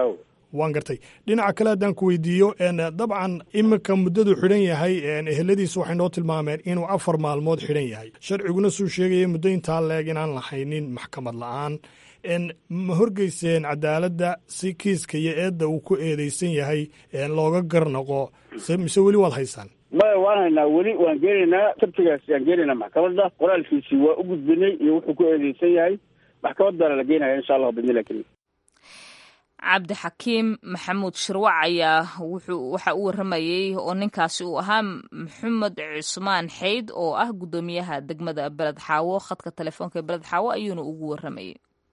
waan gartay dhinaca kale haddaan ku weydiiyo dabcan iminka muddadu xidhan yahay eheladiisu waxay noo tilmaameen inuu afar maalmood xidhan yahay sharciguna suu sheegaya muddo intaa leeg inaan lahaynin maxkamad la-aan ma horgeyseen cadaaladda si kiiska iyo eedda uu ku eedeysan yahay looga garnaqo mise weli waad haysaan maya waan haynaa weli waan geenaynaa sabtigaas aan geenaynaa maxkamadda qoraalkiisii waa u gudbinay iyo wuxuu ku eedeysan yahay maxkamad baana la geenaya insha allah bidnillahi karim cabdixakiim maxamuud shirwac ayaa wuxuu waxa u waramayey oo ninkaasi uu ahaa maxamed cusmaan xeyd oo ah guddoomiyaha degmada beled xaawo khadka telefoonka ee beled xaawo ayuuna ugu waramayey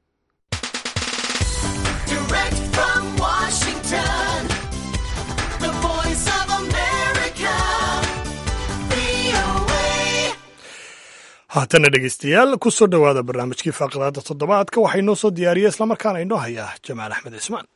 haatana dhegeystayaal kusoo dhowaada barnaamijkii faaqadaada toddobaadka waxaa inoo soo diyaariya islamarkaana inoo hayaa jamaal axmed cismaan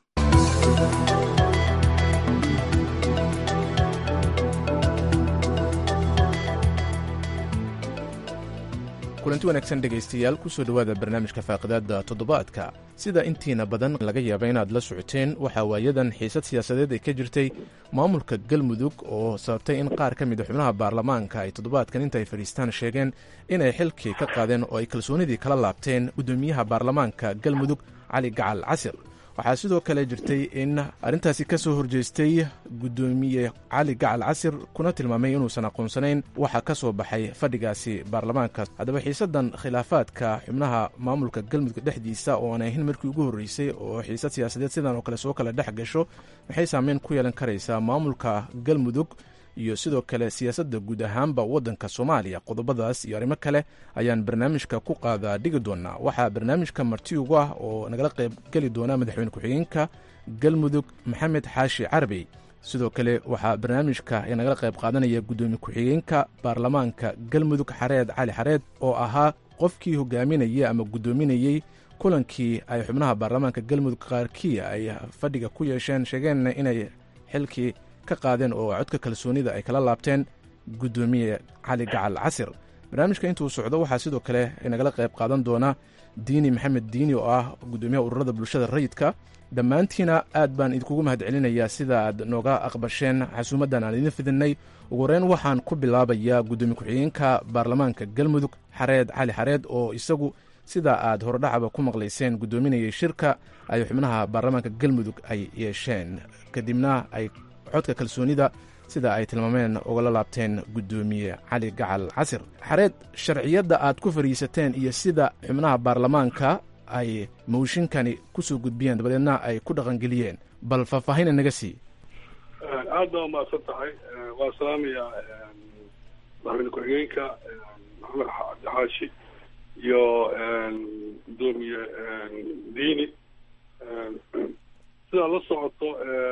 kulanti wanaagsan dhegaystayaal kusoo dhowaada barnaamijka faaqidaadda toddobaadka sida intiina badan laga yaaba inaad la socoteen waxaa waayadan xiisad siyaasadeed ay ka jirtay maamulka galmudug oo sababtay in qaar ka mida xubnaha baarlamaanka ay toddobaadkan inta ay fadhiistaan sheegeen inay xilkii ka qaadeen oo ay kalsoonidii kala laabteen guddoomiyaha baarlamaanka galmudug cali gacal casir waxaa sidoo kale jirtay in arrintaasi ka soo horjeestay guddoomiye cali gacal casir kuna tilmaamay inuusan aqoonsanayn waxa ka soo baxay fadhigaasi baarlamaanka haddaba xiisaddan khilaafaadka xubnaha maamulka galmudug dhexdiisa oo aan ahayn markii ugu horreysay oo xiisad siyaasadeed sidan oo kale soo kala dhex gasho maxay saameyn ku yeelan karaysaa maamulka galmudug iyo sidoo kale siyaasadda guud ahaanba waddanka soomaaliya qodobadaas iyo arrimo kale ayaan barnaamijka ku qaadaa dhigi doonaa waxaa barnaamijka marti ugu ah oo nagala qayb geli doona madaxweyne ku-xigeenka galmudug maxamed xaashi carabey sidoo kale waxaa barnaamijka nagala qayb qaadanaya guddoomiye ku-xigeenka baarlamaanka galmudug xareed cali xareed oo ahaa qofkii hogaaminayay ama guddoominayey kulankii ay xubnaha baarlamaanka galmudug qaarkii ay fadhiga ku yeesheen sheegeenna inay xilkii ka qaadeen oo codka kalsoonida ay kala laabteen guddoomiye cali gacal casir barnaamijka intuu socdo waxaa sidoo kale nagala qayb qaadan doona diini maxamed diini oo ah guddoomiyaha ururada bulshada rayidka dhammaantiina aad baan idinkugu mahad celinayaa sida aad nooga aqbasheen xasuumaddan aan idin fidinay ugu horeyn waxaan ku bilaabayaa guddoomiye ku-xigeenka baarlamaanka galmudug xareed cali xareed oo isagu sida aad horodhacaba ku maqlayseen guddoominayay shirka ay xubnaha baarlamaanka galmudug ay yeesheen kadibna ay codka kalsoonida sida ay tilmaameen ugala laabteen guddoomiye cali gacal casir xareed sharciyadda aad ku fadhiisateen iyo sida xubnaha baarlamaanka ay mawshinkani ku soo gudbiyeen dabadeedna ay ku dhaqangeliyeen bal faahfaahina naga sii aad baa umahadsan tahay waa salaamaya madaxweyne ku-xigeenka maxamed cabdixaashi iyo guddoomiye diini sidaa la socoto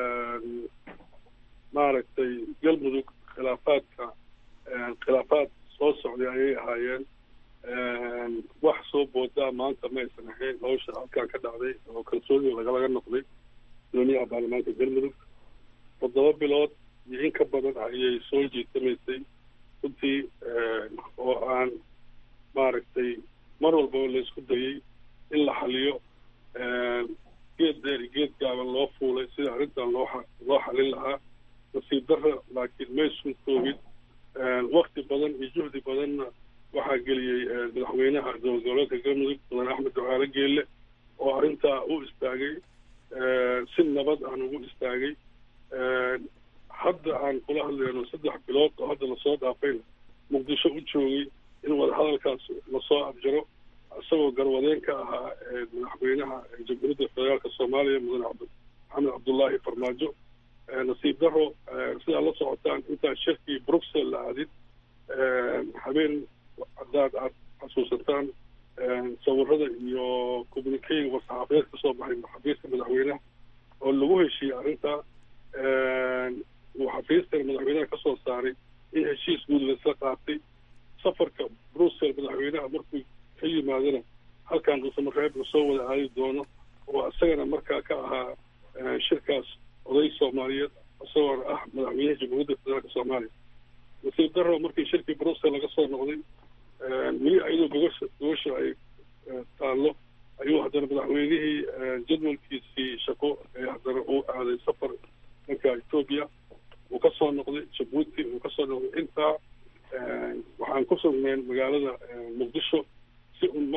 maaragtay galmudug khilaafaadka khilaafaad soo socday ayay ahaayeen wax soo boodaa maanta ma aysan ahayn hawsha halkaan ka dhacday oo kalsoonida lagalaga noqday guddoomiyaha baarlamaanka galmudug toddoba bilood iyo in ka badan ayay soo jiitamaysay runtii oo aan maaragtay mar walbaba laysku dayay in la xaliyo geed dheer iyo geed gaaban loo fuulay sida arrintan loo loo xalin lahaa nasiib darra laakiin maysun koogin wakti badan iyo juhdi badanna waxaa geliyey madaxweynaha dowlad goboleedka galmudug mudan axmed ducaale geelle oo arrintaa u istaagay si nabad aan ugu istaagay hadda aan kula hadlayno saddex bilood oo hadda lasoo dhaafayna muqdisho u joogay in wadahadalkaas lasoo abjaro isagoo garwadeen ka ahaa madaxweynaha jamhuuriyadda federaalka soomaaliya mudan maxamed cabdullaahi farmaajo nasiib daro sidaa la socotaan intaan shirkii bruxelles la aadin habeen haddaad aad xasuusataan sawirada iyo communicayga war-saxaafadeed ka soo baxay xafiiska madaxweynaha oo lagu heshiiyey arrintaa uu xafiiskan madaxweynaha ka soo saaray in heshiis guud laisla qaatay safarka bruxelles madaxweynaha markuu ka yimaadana halkan dhuusamareeb uu soo wada aadi doono oo isagana markaa ka ahaa shirkaas oday soomaaliyeed isagoona ah madaxweynaha jamhuuriyadda federaalka soomaaliya nasiib daro markii shirkii bruxelles laga soo noqday weli ayadoo gogosha gogosha ay taallo ayuu haddana madaxweynihii jadwalkiisii shaqo ee haddana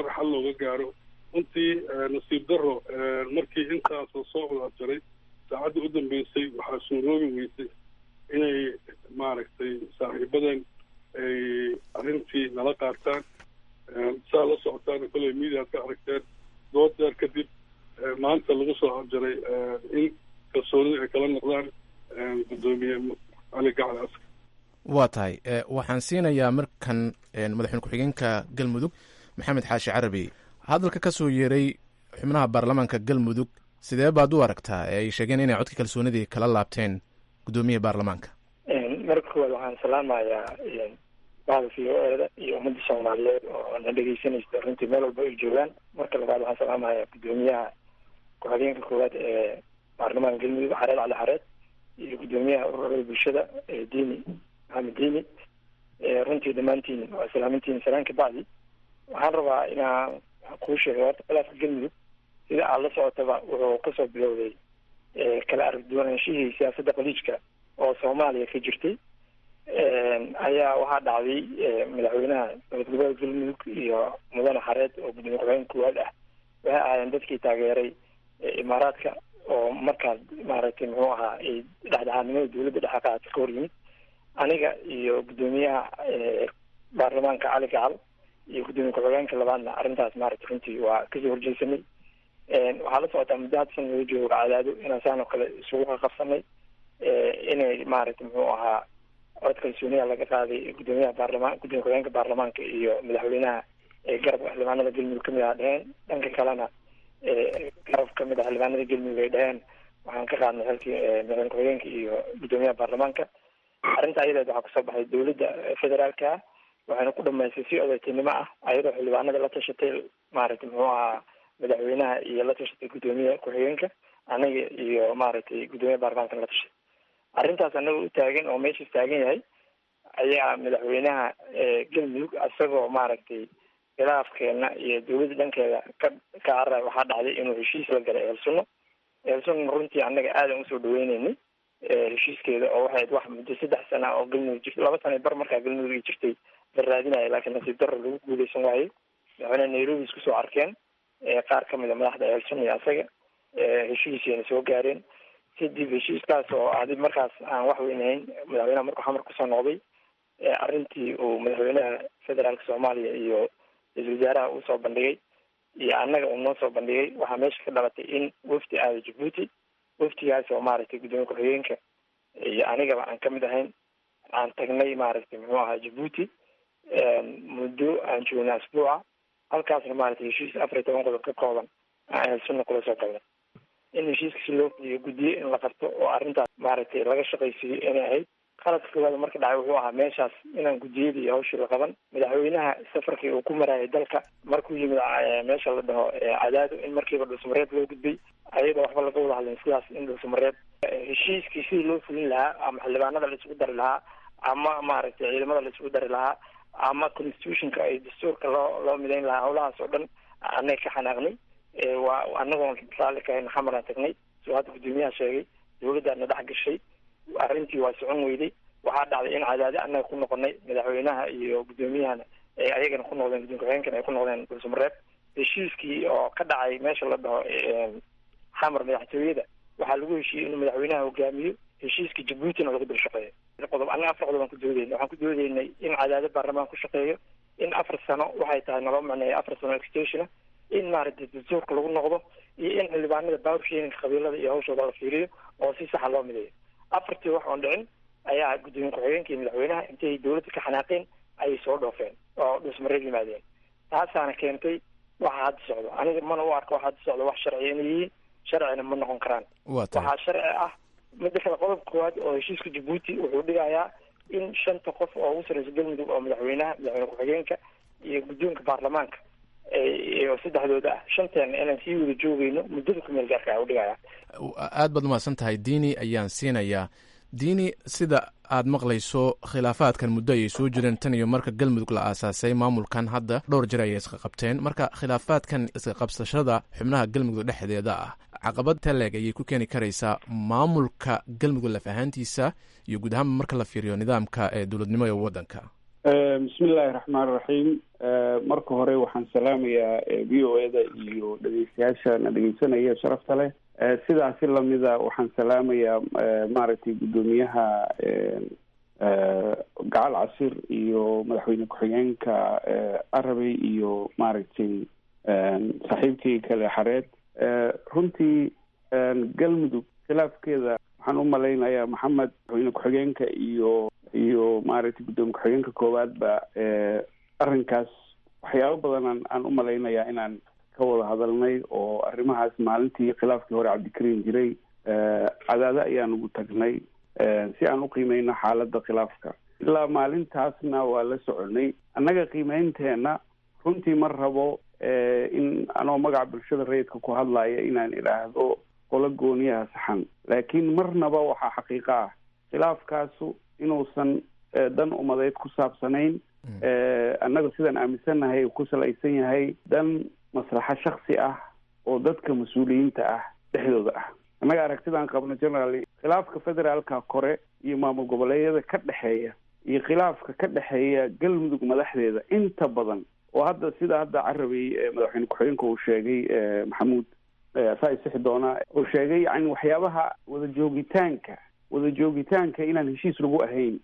mar xal looga gaaro runtii nasiib daro markii intaasoo soo wada abjaray saacadda u dambeysay waxaa suuroobi weysay inay maaragtay saaxiibadan ay arrintii nala qaataan saa la socotaan kolley mediaad ka aragteen dood deer kadib maanta lagu soo abjaray in kalsoonida ay kala noqdaan guddoomiye cali gacal askar waa tahay waxaan siinayaa markan madaxweyne ku-xigeenka galmudug maxamed xaashi carabi hadalka ka soo yeeray xubnaha baarlamaanka galmudug sidee baad u aragtaa ee ay sheegeen inay codka kalsoonidii kala laabteen guddoomiyaha baarlamaanka marka koowaad waxaan salaamayaa bahda v o eda iyo ummadda soomaaliyeed oo na dhegeysanaysa runtii meel walba ay joogaan marka labaad waxaan salaamayaa guddoomiyaha ku-xigeenka koowaad ee baarlamaanka galmudug xareed cali xareed iyo guddoomiyaha ururada bulshada diini maxamed diini runtii dhammaantiin waa salaamintiin salaan kabacdi waxaan rabaa inaan kuu sheegay horta khilaafka galmudug sida aad la socotaba wuxuu kasoo bilowday kala aragduwanaanshihii siyaasadda qaliijka oo soomaaliya ka jirtay ayaa waxaa dhacday madaxweynaha dowlad goboleed galmudug iyo mudane xareed oo gudoomiye ku-xigeen koowaad ah waxay ahaayeen dadkii taageeray imaaraadka oo markaas maaragtay muxuu ahaa dhexdhexaadnimada dowladda dhexe qaata ka hor yimid aniga iyo guddoomiyaha baarlamaanka cali gacal iyo guddoomiye ku-xigeenka labaadna arrintaas maaragtay runtii waa kasoo horjeesanay waxaa la socotaa muddo hadda san laga joogo cadaado inaan saan oo kale isugu qaqabsanay inay maaragtay muxuu ahaa cod kalsooniya laga qaaday guddoomiyaha baarlamaan gudoomiye ku-xigeenka baarlamaanka iyo madaxweynaha garabka xildhibaanada galmudug kamid ah dheheen dhanka kalena garab kamid ah xildhibaanada galmudug ay dheheen waxaan ka qaadnay xilkii madaxweyne ku-xigeenka iyo guddoomiyaha baarlamaanka arrinta ayadeed waxaa kusoo baxay dowladda federaalka ah waxayna ku dhamaystay si odaytinimo ah ayadoo xildhibaanada la tashatay maaragtay muxuu ahaa madaxweynaha iyo la tashatay guddoomiyaha ku-xigeenka anaga iyo maaragtay guddoomiyaha baarlamaanka la tashatay arrintaas anaga u taagan oo meeshaas taagan yahay ayaa madaxweynaha galmudug isagoo maaragtay khilaafkeena iyo dowladda dhankeeda ka ka carray waxaa dhacday inuu heshiis la galay eelsunno eelsunno runtii annaga aadan usoo dhaweyneynay heshiiskeeda oo waxay wax muddo saddex sana oo galmudug jirta laba sana bar markaa galmudug ay jirtay la raadinaya laakiin nasiib darro lagu guuleysan waayo madaxweyne nairobi isku soo arkeen qaar kamid a madaxda eelsunno iyo asaga heshiisiina soo gaareen kadib heshiiskaas oo adi markaas aan wax weyn ahayn madaxweynaha markuu xamar kusoo noqday arrintii uu madaxweynaha federaalka soomaaliya iyo ra-isul wasaaraha uu soo bandhigay iyo annaga uu noo soo bandhigay waxaa meesha ka dhalatay in wafdi aada jabuuti waftigaas oo maaragtay guddoomiye ku-xigeenka iyo anigaba aan kamid ahayn aan tagnay maaragtay muxuu ahaa jabuuti muddo aan joognay asbuuca halkaasna maaragtay heshiis afar iyo toban qodob ka kooban aan sunna kula soo galnay in heshiiska si loo fuliyo guddiye in la qabto oo arrintaas maaragtay laga shaqaysiiyo inay ahayd qaladka koowaad marka dhacay wuxuu ahaa meeshaas inaan guddiyadii iyo hawshii la qaban madaxweynaha safarkii uu ku marayay dalka markuu yimid meesha la dhaho cadaado in markiiba dhulsamareed loo gudbay ayadoo waxba laga wada hadlin sidaas in dhulsamareed heshiiskii sidii loo fulin lahaa ama xildhibaanada la isugu dari lahaa ama maaragtay ciidamada la isugu dari lahaa ama constitutionka ay dastuurka loo loo midayn lahaa howlahaas oo dhan annaga ka xanaaqnay waa anagoon raalli ka hayn xamaraan tagnay soo hadda guddoomiyaha sheegay dowladdaana dhex gashay arrintii waa socon weyday waxaa dhacday in cadaade annaga ku noqonay madaxweynaha iyo guddoomiyahana ay ayagana ku noqdeen gudoomiye ku-xigeenkana ay ku noqdeen dhulsamareeb heshiiskii oo ka dhacay meesha la dhaho xamar madaxtooyada waxaa lagu heshiiyey inuu madaxweynaha hogaamiyo heshiiska jabuutina lagu dul shaqeeyo qodob annaga afar qodob aan ku doodeynay waxaan ku doodeynay in cadaade baarlamaan ku shaqeeyo in afar sano waxay tahay naloo macneeya afar sano extensiona in maaragtay dastuurka lagu noqdo iyo in xildhibaanada baabursheelinka qabiilada iyo hawshooda la fiiriyo oo si saxa loo mideeyo afartii wax oon dhicin ayaa guddoomiye ku-xigeenka iyo madaxweynaha intay dowladda ka xanaaqeen ayay soo dhoofeen oo dhusmareed yimaadeen taasaana keentay waxa hadda socdo aniga mana u arko waxa hadda socdo wax sharciya inay yihiin sharcina ma noqon karaan waxaa sharci ah midda kale qodobka koowaad oo heshiiska jabuuti wuxuu dhigayaa in shanta qof oo ugu sarreysa galmudug oo madaxweynaha madaxweyne ku-xigeenka iyo guddoonka baarlamaanka iyo saddexdooda ah shanteena inaan sii wada joogeyno muddada ku meel gaarka ah u dhigaya aad baad umahadsan tahay diini ayaan siinayaa diini sida aad maqlayso khilaafaadkan muddo ayay soo jireen tan iyo marka galmudug la aasaasay maamulkan hadda dhowr jir ayay iska qabteen marka khilaafaadkan iska qabsashada xubnaha galmudug dhexdeeda ah caqabad taleeg ayay ku keeni karaysaa maamulka galmudug laf ahaantiisa iyo guud ahaanba marka la fiiriyo nidaamka ee dowladnimo ee waddanka bismi illaahi raxmaan raxiim marka hore waxaan salaamayaa v o eda iyo dhegeystayaasha na dhegeysanaya sharafta leh sidaasi lamida waxaan salaamayaa maaragtay guddoomiyaha gacal casir iyo madaxweyne ku-xigeenka arabey iyo maaragtay saaxiibkii kale xareed runtii galmudug khilaafkeeda waxaan u malaynayaa maxamed madaxweyne ku-xigeenka iyo iyo maaragtay guddoomiye ku-xigeenka koowaad ba arrinkaas waxyaabo badan aan u malaynayaa inaan ka wada hadalnay oo arrimahaas maalintii khilaafkii hore cabdikariim jiray cadaado ayaan ugu tagnay si aan u qiimeyno xaaladda khilaafka ilaa maalintaasna waa la soconay annaga qiimeynteena runtii ma rabo in anoo magaca bulshada rayidka ku hadlaya inaan idhaahdo qolo gooniyaha saxan laakiin marnaba waxaa xaqiiqo ah khilaafkaasu inuusan dan umadeed ku saabsanayn annaga sidaan aaminsannahay ku salaysan yahay dan maslaxo shaksi ah oo dadka mas-uuliyiinta ah dhexdooda ah annaga aragtidaan qabno generaly khilaafka federaalka kore iyo maamul goboleedyada ka dhexeeya iyo khilaafka ka dhexeeya galmudug madaxdeeda inta badan oo hadda sida hadda carabey madaxweyne ku-xigeenka uu sheegay maxamuud saa isixi doonaa uu sheegay yani waxyaabaha wada joogitaanka wada joogitaanka inaan heshiis lagu ahayn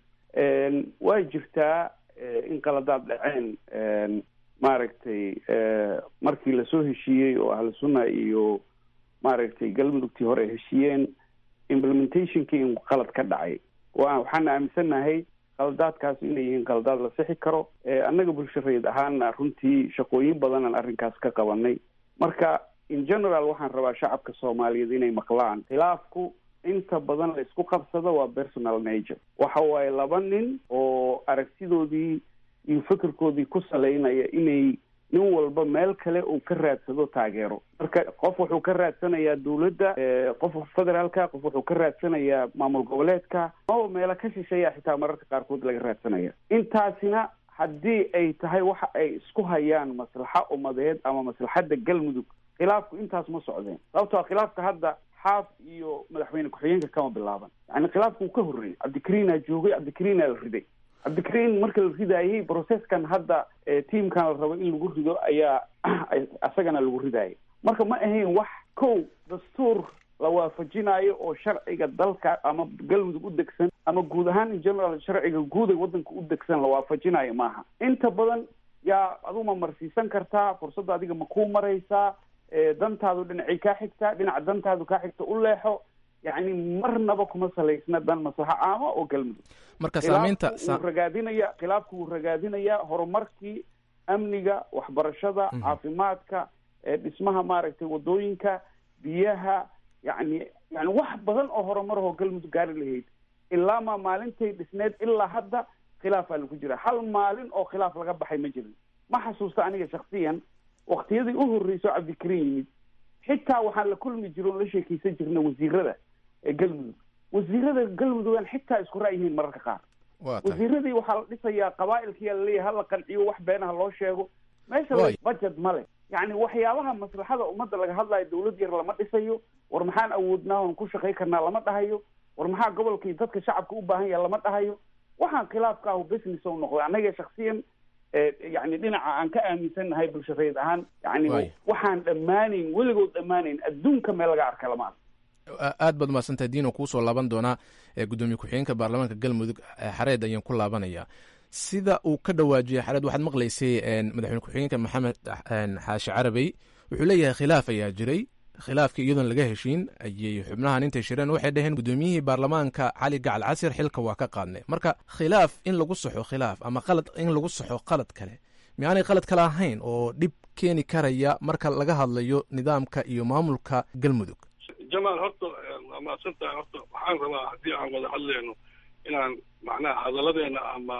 waa jirtaa in qaladaad dhaceen maaragtay markii lasoo heshiiyey oo ahlu sunna iyo maaragtay galmudugtii hore ay heshiiyeen implementationkii in qalad ka dhacay wa waxaana aaminsannahay qaladaadkaas inay yihiin qaladaad la sixi karo annaga bulsho rayid ahaana runtii shaqooyin badanaan arrinkaas ka qabanay marka in general waxaan rabaa shacabka soomaaliyeed inay maqlaan khilaafku inta badan la isku qabsado waa personal nature waxa waaye laba nin oo aragtidoodii iyo fikirkoodii ku salaynaya inay nin walba meel kale uu ka raadsado taageero marka qof wuxuu ka raadsanayaa dawladda qof federaalka qof wuxuu ka raadsanayaa maamul goboleedka oo meelo ka shisheeya xitaa mararka qaarkood laga raadsanaya intaasina haddii ay tahay waxa ay isku hayaan maslaxa umadeed ama maslaxadda galmudug khilaafku intaas ma socdeen sababtoo khilaafka hadda xaaf iyo madaxweyne ku-xigeenka kama bilaaban yani khilaafku uu ka horreeyey cabdikariinaa joogay cabdikariinaa la riday cabdikariin marka la ridaayey processkan hadda tiamkan la rabo in lagu rido ayaa isagana lagu ridaayay marka ma ahayn wax kow dastuur la waafajinayo oo sharciga dalka ama galmudug u degsan ama guud ahaan in general sharciga guud ee waddanka u degsan la waafajinayo maaha inta badan yaa aduu ma marsiisan kartaa fursadda adiga ma kuu maraysaa dantaadu dhinacay kaa xigtaa dhinaca dantaadu kaa xigta u leexo yacni marnaba kuma salaysna dan maslaxo caama oo galmudug marka saamaynta wuu ragaadinaya khilaafku wuu ragaadinayaa horumarkii amniga waxbarashada caafimaadka dhismaha maaragtay wadooyinka biyaha yani yani wax badan oo horumarahoo galmudug gaari lahayd ilaa maa maalintay dhisneed ilaa hadda khilaafaa lagu jira hal maalin oo khilaaf laga baxay ma jirin ma xasuusta aniga shaksiyan waktiyadii u horreyso cabdikariin yimid xitaa waxaan la kulmi jiro on la sheekeysan jirna wasiirada ee galmudug wasiirada galmudugan xitaa isku ra'yihiin mararka qaar wasiiradii waxaa la dhisayaa qabaa'ilkiyaa laleeyahay hala qanciyo wax beenaha loo sheego meesha budget male yacni waxyaabaha maslaxada ummadda laga hadlayo dawlad yar lama dhisayo war maxaan awoodnaa oon ku shaqay karnaa lama dhahayo war maxaa gobolkii dadka shacabka u baahan yaha lama dhahayo waxaan khilaafka ahu business o noqday annaga shaksiyan yani dhinaca aan ka aaminsannahay bulsho rayid ahaan yani waxaan dhammaanayn weligood dhammaanayn adduunka meel laga arka lama aad baad umahadsantahay diino kuusoo laaban doonaa gudoomiye ku-xigeenka baarlamaanka galmudug xareed ayaan ku laabanaya sida uu ka dhawaajiyay xareed waxaad maqlaysay madaxweyne ku-xigeenka maxamed xaashi carabey wuxuu leeyahay khilaaf ayaa jiray khilaafkii iyadoon laga heshiin ayay xubnahan intay shireen waxay dhaheen gudoomiyihii baarlamaanka cali gacal casir xilka waa ka qaadnay marka khilaaf in lagu saxo khilaaf ama qalad in lagu saxo qalad kale miaanay qalad kale ahayn oo dhib keeni karaya marka laga hadlayo nidaamka iyo maamulka galmudug jamaal horta waa mahadsantahay horta waxaan rabaa haddii aan wada hadleyno inaan macnaha hadalladeena ama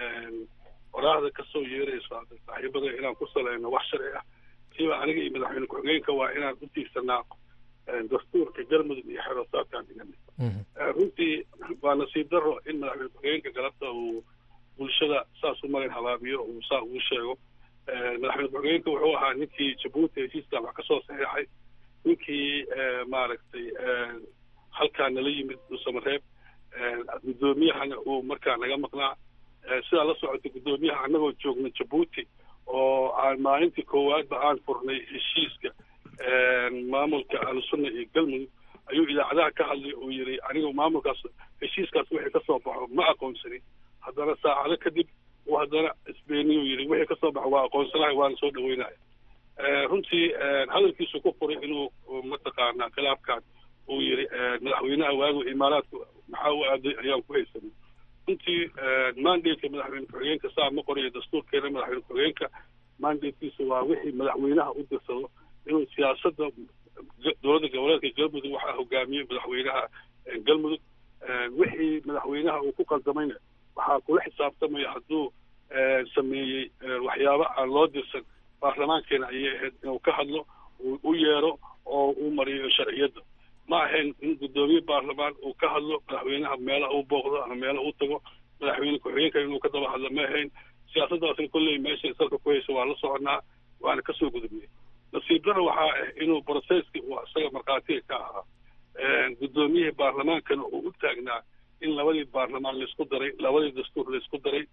waraahda kasoo yeerayso saaxiibada inaan ku saleyno wax sharci ah siba aniga iyo madaxweyne ku-xigeenka waa inaan u tiigsanaa dastuurka galmudug iyo xerosaadkaan dhiganay runtii waa nasiib daro in madaxweyne ku-xigeenka galabta uu bulshada saas u marin habaabiyo uu saa ugu sheego madaxweyne ku-xigeenka wuxuu ahaa ninkii jabuuti heshiiskan wax kasoo saxiixay ninkii maaragtay halkaa nala yimid dhuusamareeb guddoomiyahana uu markaa naga maqnaa sidaa la socota guddoomiyaha annagoo joogna jabuuti oo aan maalintii koowaadba aan furnay heshiiska maamulka ahlusunna iyo galmudug ayuu idaacadaha ka hadlay uu yidhi anigu maamulkaas heshiiskaas wixii ka soo baxo ma aqoonsanin haddana saacado kadib uu haddana isbeeniyuu yidhi wixii ka soo baxo waa aqoonsanahay waana soo dhaweynaya runtii hadalkiisu ku furay inuu mataqaanaa khilaafkan uu yidhi madaxweynaha waagu imaaraadku maxaa u aaday ayaan ku haysanay runtii mandateka madaxweyne ku-xigeenka saa ma qorayo dastuurkeena madaxweyne ku-xigeenka mandatekiisa waa wixii madaxweynaha u dirsado inuu siyaasadda dowladda goboleedka galmudug waxaa hogaamiyey madaxweynaha galmudug wixii madaxweynaha uu ku qaldamayna waxaa kula xisaabtamaya hadduu sameeyey waxyaabo aan loo dirsan baarlamaankeena ayay ahayd inuu ka hadlo uu u yeero oo uu mariyo sharciyadda ma ahayn in guddoomiye baarlamaan uu ka hadlo madaxweynaha meela uu booqdo ama meela uu tago madaxweyne ku-xigeenka inuu ka daba hadlo ma ahayn siyaasaddaasna kolley meesha salka ku haysa waa la soconaa waana kasoo gudubnay nasiib dara waxaa ah inuu brocesski uu isaga markhaatiga ka ahaa guddoomiyihii baarlamaankana uu u taagnaa in labadii baarlamaan laisku daray labadii dastuur laisku daray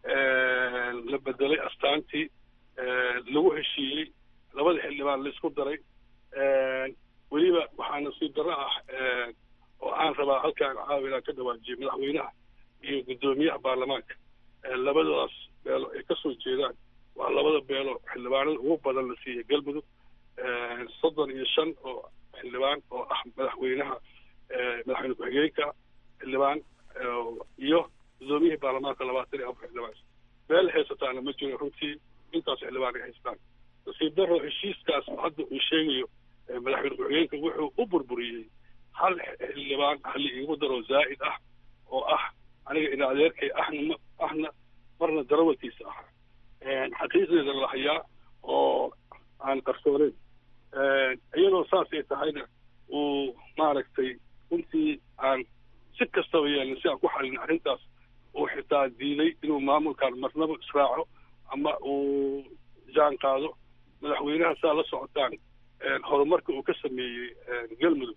la bedelay astaantii lagu heshiiyey labada xildhibaan laisku daray weliba waxaa nasiib darro ah oo aan rabaa halkaan caawa inaan ka dhawaajiyey madaxweynaha iyo guddoomiyaha baarlamaanka labadaas beelo ay kasoo jeedaan waa labada beelo xildhibaanada ugu badan la siiyey galmudug soddon iyo shan oo xildhibaan oo ah madaxweynaha madaxweyne ku-xigeenka xildhibaan iyo guddoomiyihii baarlamaanka labaatan iyo afar xildhibaan beel haysataana ma jiro runtii intaas xildhibaan ay haystaan nasiib daro heshiiskaas hadda uu sheegayo madaxweyne ku-xigeenka wuxuu u burburiyey hal xildhibaan hali igu daro zaa'id ah oo ah aniga ina adeerkay ahna ahna marna darawalkiisa ahaa xaqiiqdeeda la hayaa oo aan qarsooneyn iyadoo saasay tahayna uu maaragtay runtii aan si kastaba yeelin si aan ku xalin arrintaas uu xitaa diiday inuu maamulkan marnaba israaco ama uu jaan qaado madaxweynaha saa la socotaan horumarka uu ka sameeyey galmudug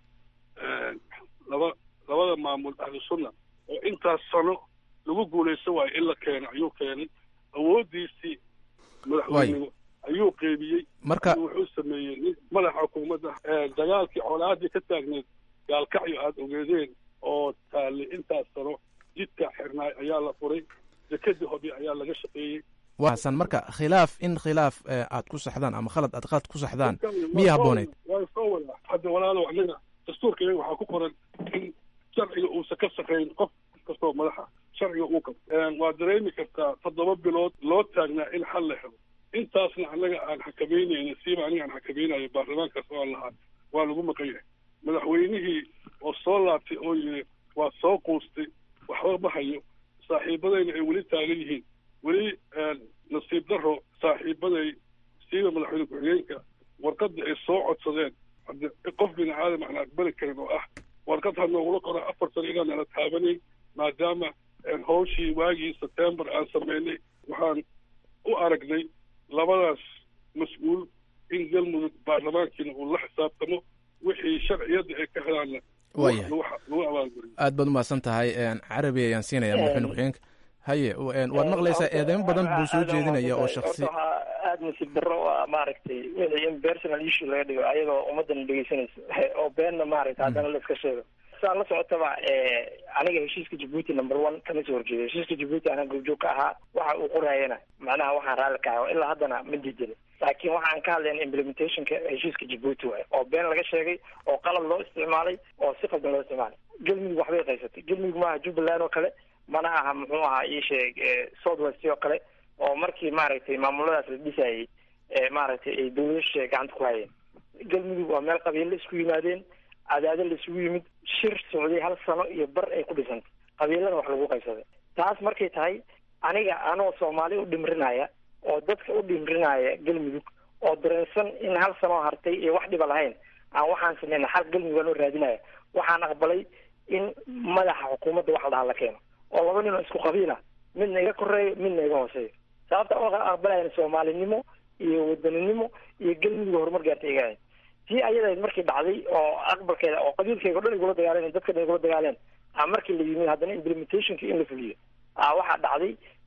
laba labada maamul ahlu sunna oo intaas sano lagu guulaysan waayo in la keeno ayuu keenay awooddiisii madaxweynimo ayuu qeybiyey marka wuxuu sameeyey nin madaxa xukuumadda dagaalkii colaadii ka taagneed gaalkacyo aada ogeedeen oo taallay intaas sano jidka xirnaay ayaa la furay dekadii hobi ayaa laga shaqeeyey waasan marka khilaaf in khilaaf aad ku saxdaan ama khalad aad qalad ku saxdaan miya habbooneyd waa soo wadaa hadda walaalow anaga dastuurka iyaga waxaa ku qoran in sharciga uusan ka shaqayn qof kastoo madaxa sharciga uu qabto waa dareemi kartaa toddoba bilood loo taagnaa in xal la helo intaasna annaga aan xakameynayna siiba aniga aan xakamaynayo baarlamaankaas waan lahaa waa lagu maqan yahay madaxweynihii oo soo laabtay oo yiri waa soo quustay waxba ma hayo saaxiibadayna ay weli taagan yihiin weli nasiib daro saaxiibaday siiba madaxweyne ku-xigeenka warqadda ay soo codsadeen hadde qof bini aadam aan aqbali karin oo ah warqad ha noogula qora afar sano inaan nala taabanayn maadaama hawshii waagii sebtembar aan sameynay waxaan u aragnay labadaas mas-uul in galmudug baarlamaankiina uu la xisaabtamo wixii sharciyadda ay ka helaanna Waya. lagu abaalguriyo aad baad umahadsan tahay carabi ayaan siinaya madaxweyne ku-xigeenka haye waad maqlaysaa eedeymo badan buu soo jeedinaya oo shaksi waxaa aada nasiib darro u ah maaragtay wixii in personal issue laga dhigo ayadoo ummaddan dhegeysanayso oo beenna maaragtay haddana la iska sheego saa la socotaba aniga heshiiska jabuuti number one kama soo horjeedo heshiiska jabuuti anaa goobjoog ka ahaa waxa uu qorayana macnaha waxaan raalli ka ahay ilaa haddana ma diidin laakiin waxaan ka hadlayna implementationka heshiiska jabuuti waaye oo been laga sheegay oo qalad loo isticmaalay oo si qaldan loo isticmaalay galmudug waxbay qaysatay galmudug maaha jubbaland oo kale mana aha muxuu ahaa ii sheeg south west oo kale oo markii maaragtay maamuladaas la dhisayay maaragtay ay dawladasha gacanta ku hayeen galmudug waa meel qabiilo isku yimaadeen cadaado la isugu yimid shir socday hal sano iyo bar ay ku dhisantay qabiilada wax lagu qaybsaday taas markay tahay aniga anoo soomaali u dhimrinaya oo dadka u dhimrinaya galmudug oo dareensan in hal sanoo hartay iyo wax dhiba lahayn aan waxaan sameyna xal galmudug aan oo raadinaya waxaan aqbalay in madaxa xukuumadda wax la dhaha la keeno oo laba nin oo isku qabiila midna iga koreeyo midna iga hooseeyo sababta oo aqbalayna soomaalinimo iyo wadaninimo iyo galmudug horumar gaartay iga ahayd tii ayadayd markii dhacday oo aqbalkeeda oo qabiilkeyga o dhan igula dagaaleen dadka dhan igula dagaaleen a markii la yimid haddana implementationki in la fuliyo a waxaa dhacday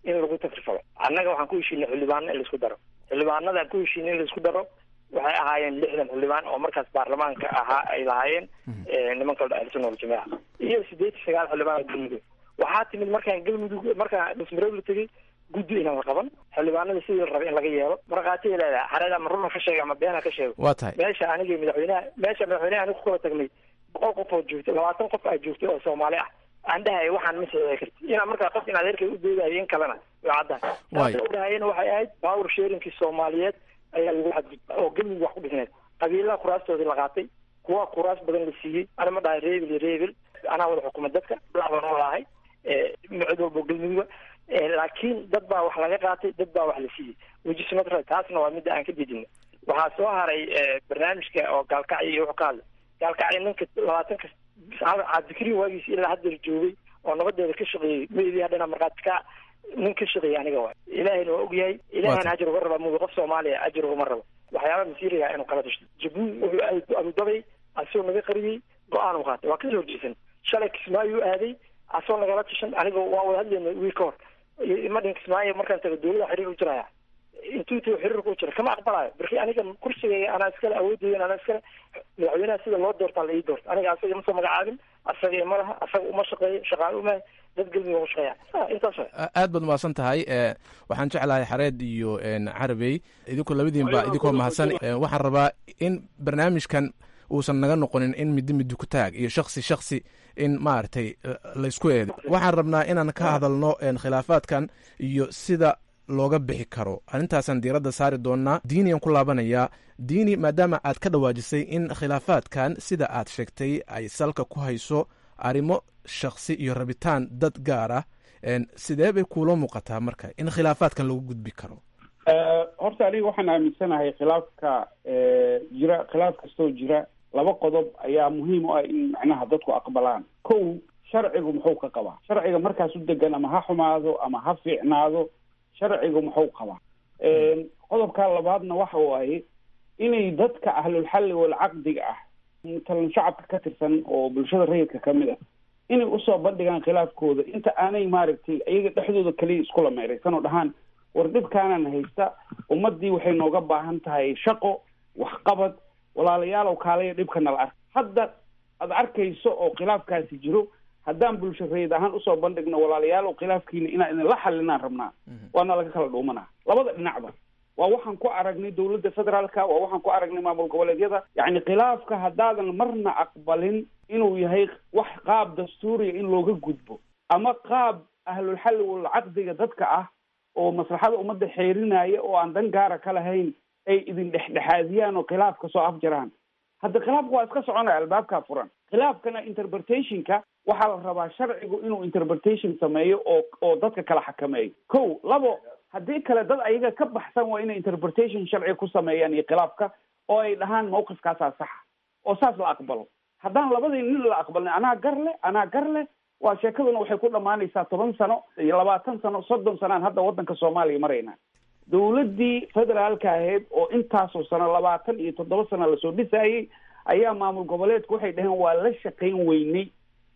in lagu takrifalo annaga waxaan ku heshiinay xildhibaano in laisku daro xildhibaanada aan ku heshiinay in laisku daro waxay ahaayeen lixdan xildhibaan oo markaas baarlamaanka ahaa ay lahaayeen nimanka ahlusunna waljamaaca iyo sideed iyo sagaal xildhibaan oo galmudug waxaa timid markaan galmudug markaan dhismareeb la tegey guddi inaan la qaban xildhibaanada sidii la rabay in laga yeelo markhaatiya leedahay xareed ama runa ka sheega ama beena ka sheego waa tahay meesha anigii madaxweynaha meesha madaxweynaha aniga ku kala tagnay boqol qof oo joogto labaatan qof aa joogtay oo soomaali ah aan dhahay waxaan ma saxiixi karti inaa markaa qof in adeerkay u doodayo in kalena way caddahay Waayo. taasoo dhahayana waxay ahayd power sharingkii soomaaliyeed ayaa lagu xadgudba oo galmudug wax ku dhisneed qabiilaha kuraastoodii la qaatay kuwa kuraas badan la siiyey ana ma dhahay reebil iyo reebil anaa wada xukuma dadka lacban oo lahay cid walbo galmuduga laakiin dad baa wax laga qaatay dad baa wax la siiyey which is not right taasna waa midda aan ka didino waxaa soo haray eh, barnaamijka oo gaalkacyo iyo wuxuu ka hadlay gaalkacyo ninka labaatanka cabdikariin waagiis ilaa haddeer joogay oo nabadeeda ka shaqeeyey meydii haddana markhaati ka nin ka shaqeeyay aniga waay ilaahayna waa ogyahay ilaahana ajir uga raba mugi qof soomaaliya ajir ugama rabo waxyaaba masiiriga inuu kala dashto jabuuti wuxuu aaday abudabay asagoo naga qariyey go-aan u qaatay waa kasoo horjeesan shalay kismaayuu aaday asagoo nagala tashan aniga waa wada hadlayna wiil ka hor madhin kismaayo markaan tago dowlada xiriir u jiraya intuu tago xiriirka u jira kama aqbalayo barki aniga kursigayga anaa iskale awoodeyda anaa iskale madaxweynaha sida loo doortaa la ii doorta aniga asaga ima soo magacaabin asaga ima laha asaga uma shaqeeyo shaqaale uma dad galmudug uga shaqeeya Ah, intaas waay A- aad baad mahadsan tahay e waxaan jeclahay xareed iyo n carabey idinkoo labadiinba idinkoo mahadsan e, waxaan rabaa in barnaamijkan uusan naga noqonin in midi midi ku taag iyo shaksi shaksi in maaragtay eh, laysku eedo waxaan rabnaa inaan ka hadalno en, khilaafaadkan iyo sida looga bixi karo arrintaasaan diiradda saari doonaa diiniyan ku laabanayaa diini maadaama aad ka dhawaajisay in khilaafaadkan sida aad sheegtay ay salka ku hayso arrimo shaksi iyo rabitaan dad gaar ah en, sidee bay kuula muuqataa marka in khilaafaadkan lagu gudbi karo Eh, horta aniga waxaan aaminsanahay khilaafka eh, jira khilaaf kastoo jira laba qodob ayaa muhiim u ah in macnaha dadku aqbalaan kow sharcigu muxuu ka qabaa sharciga markaas u degan ama ha xumaado ama ha fiicnaado sharcigu muxuu qabaa qodobka labaadna waxa waaye inay dadka ahlulxalli walcaqdiga ah matalan shacabka ka tirsan oo bulshada rayidka ka mid ah inay usoo bandhigaan khilaafkooda inta aanay maaragtay iyaga dhexdooda kaliya iskula meeraysan oo dhahaan war dhibkaanan haysta ummadii waxay nooga baahan tahay shaqo waxqabad walaalayaalow kaalaya dhibka nala ark hadda aad arkayso oo khilaafkaasi jiro haddaan bulsho rayid ahaan usoo bandhigno walaalayaalow khilaafkiina inaan idinla xalinaan rabnaa waana laga kala dhuumanaa labada dhinacba waa waxaan ku aragnay dowladda federaalka waa waxaan ku aragnay maamul goboleedyada yacni khilaafka haddaadan marna aqbalin inuu yahay wax qaab dastuuriya in looga gudbo ama qaab ahlulxalli walcaqdiga dadka ah oo maslaxada ummadda xeerinaya oo aan dan gaara ka lahayn ay idin dhexdhexaadiyaan oo khilaafka soo afjaraan hadda khilaafka waa iska soconaya albaabkaa furan khilaafkana interpretationka waxaa la rabaa sharcigu inuu interpretation sameeyo oo oo dadka kala xakameeyo ko labo haddii kale dad ayaga ka baxsan waa inay interpretation sharci ku sameeyaan iyo khilaafka oo ay dhahaan mawqifkaasaa saxa oo saas la aqbalo haddaan labadii nin la aqbalin anaa gar leh anaa gar leh waa sheekaduna waxay ku dhammaanaysaa toban sano iyo labaatan sano soddon sanaan hadda waddanka soomaaliya maraynaa dowladdii federaalka ahayd oo intaasoo sano labaatan iyo toddoba sano lasoo dhisayey ayaa maamul goboleedku waxay dhaheen waa la shaqayn weynay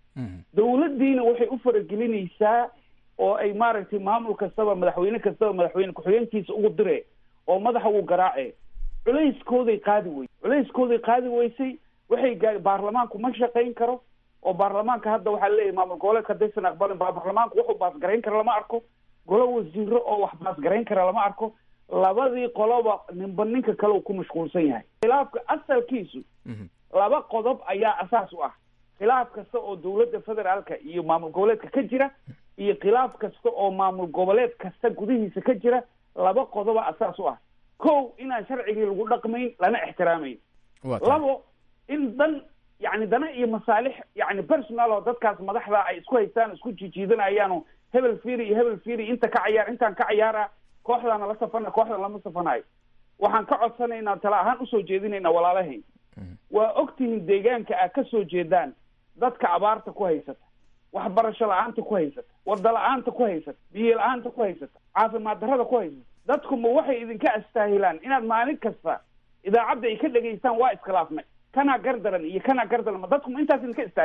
dowladdiina waxay u faragelinaysaa oo ay maaragtay maamul kastaba madaxweyne kastaba madaxweyne ku-xigeenkiisa ugu dire oo madaxa uu garaace culayskooday qaadi wey culayskooday qaadi weysay waxay gaa baarlamaanku ma shaqayn karo oo baarlamaanka hadda waxaa leeyahay maamul goboleedka haddaysan aqbalin ba baarlamaanku wuxuu baasgarayn kara lama arko golo wasiiro oo wax baasgarayn kara lama arko labadii qoloba ninba ninka kale uu ku mashquulsan yahay khilaafka asalkiisu laba qodob ayaa asaas u ah khilaaf kasta oo dowladda federaalka iyo maamul goboleedka ka jira iyo khilaaf kasta oo maamul goboleed kasta gudihiisa ka jira laba qodoba asaas u ah kow inaan sharcigii lagu dhaqmayn lana ixtiraamayn labo in dan yani dana iyo masaalix yani personal oo dadkaas madaxda ay isku haystaan isku jijiidanayaano hebel firi iyo hebel firi inta ka cayaar intaan ka cayaara kooxdaana la safana kooxdan lama safanayo waxaan ka codsanaynaa tala ahaan usoo jeedinaynaa walaalahayn waa ogtihiin deegaanka aad ka soo jeedaan dadka abaarta ku haysata waxbarasho la-aanta ku haysata wada la-aanta ku haysata biyo la-aanta ku haysata caafimaad darrada ku haysata dadku ma waxay idinka astaahilaan inaad maalin kasta idaacadda ay ka dhegaystaan waa iskhilaafnay kanaa gardaran iyo kanaa gardaran ma dadku ma intaas idinka istaahilaan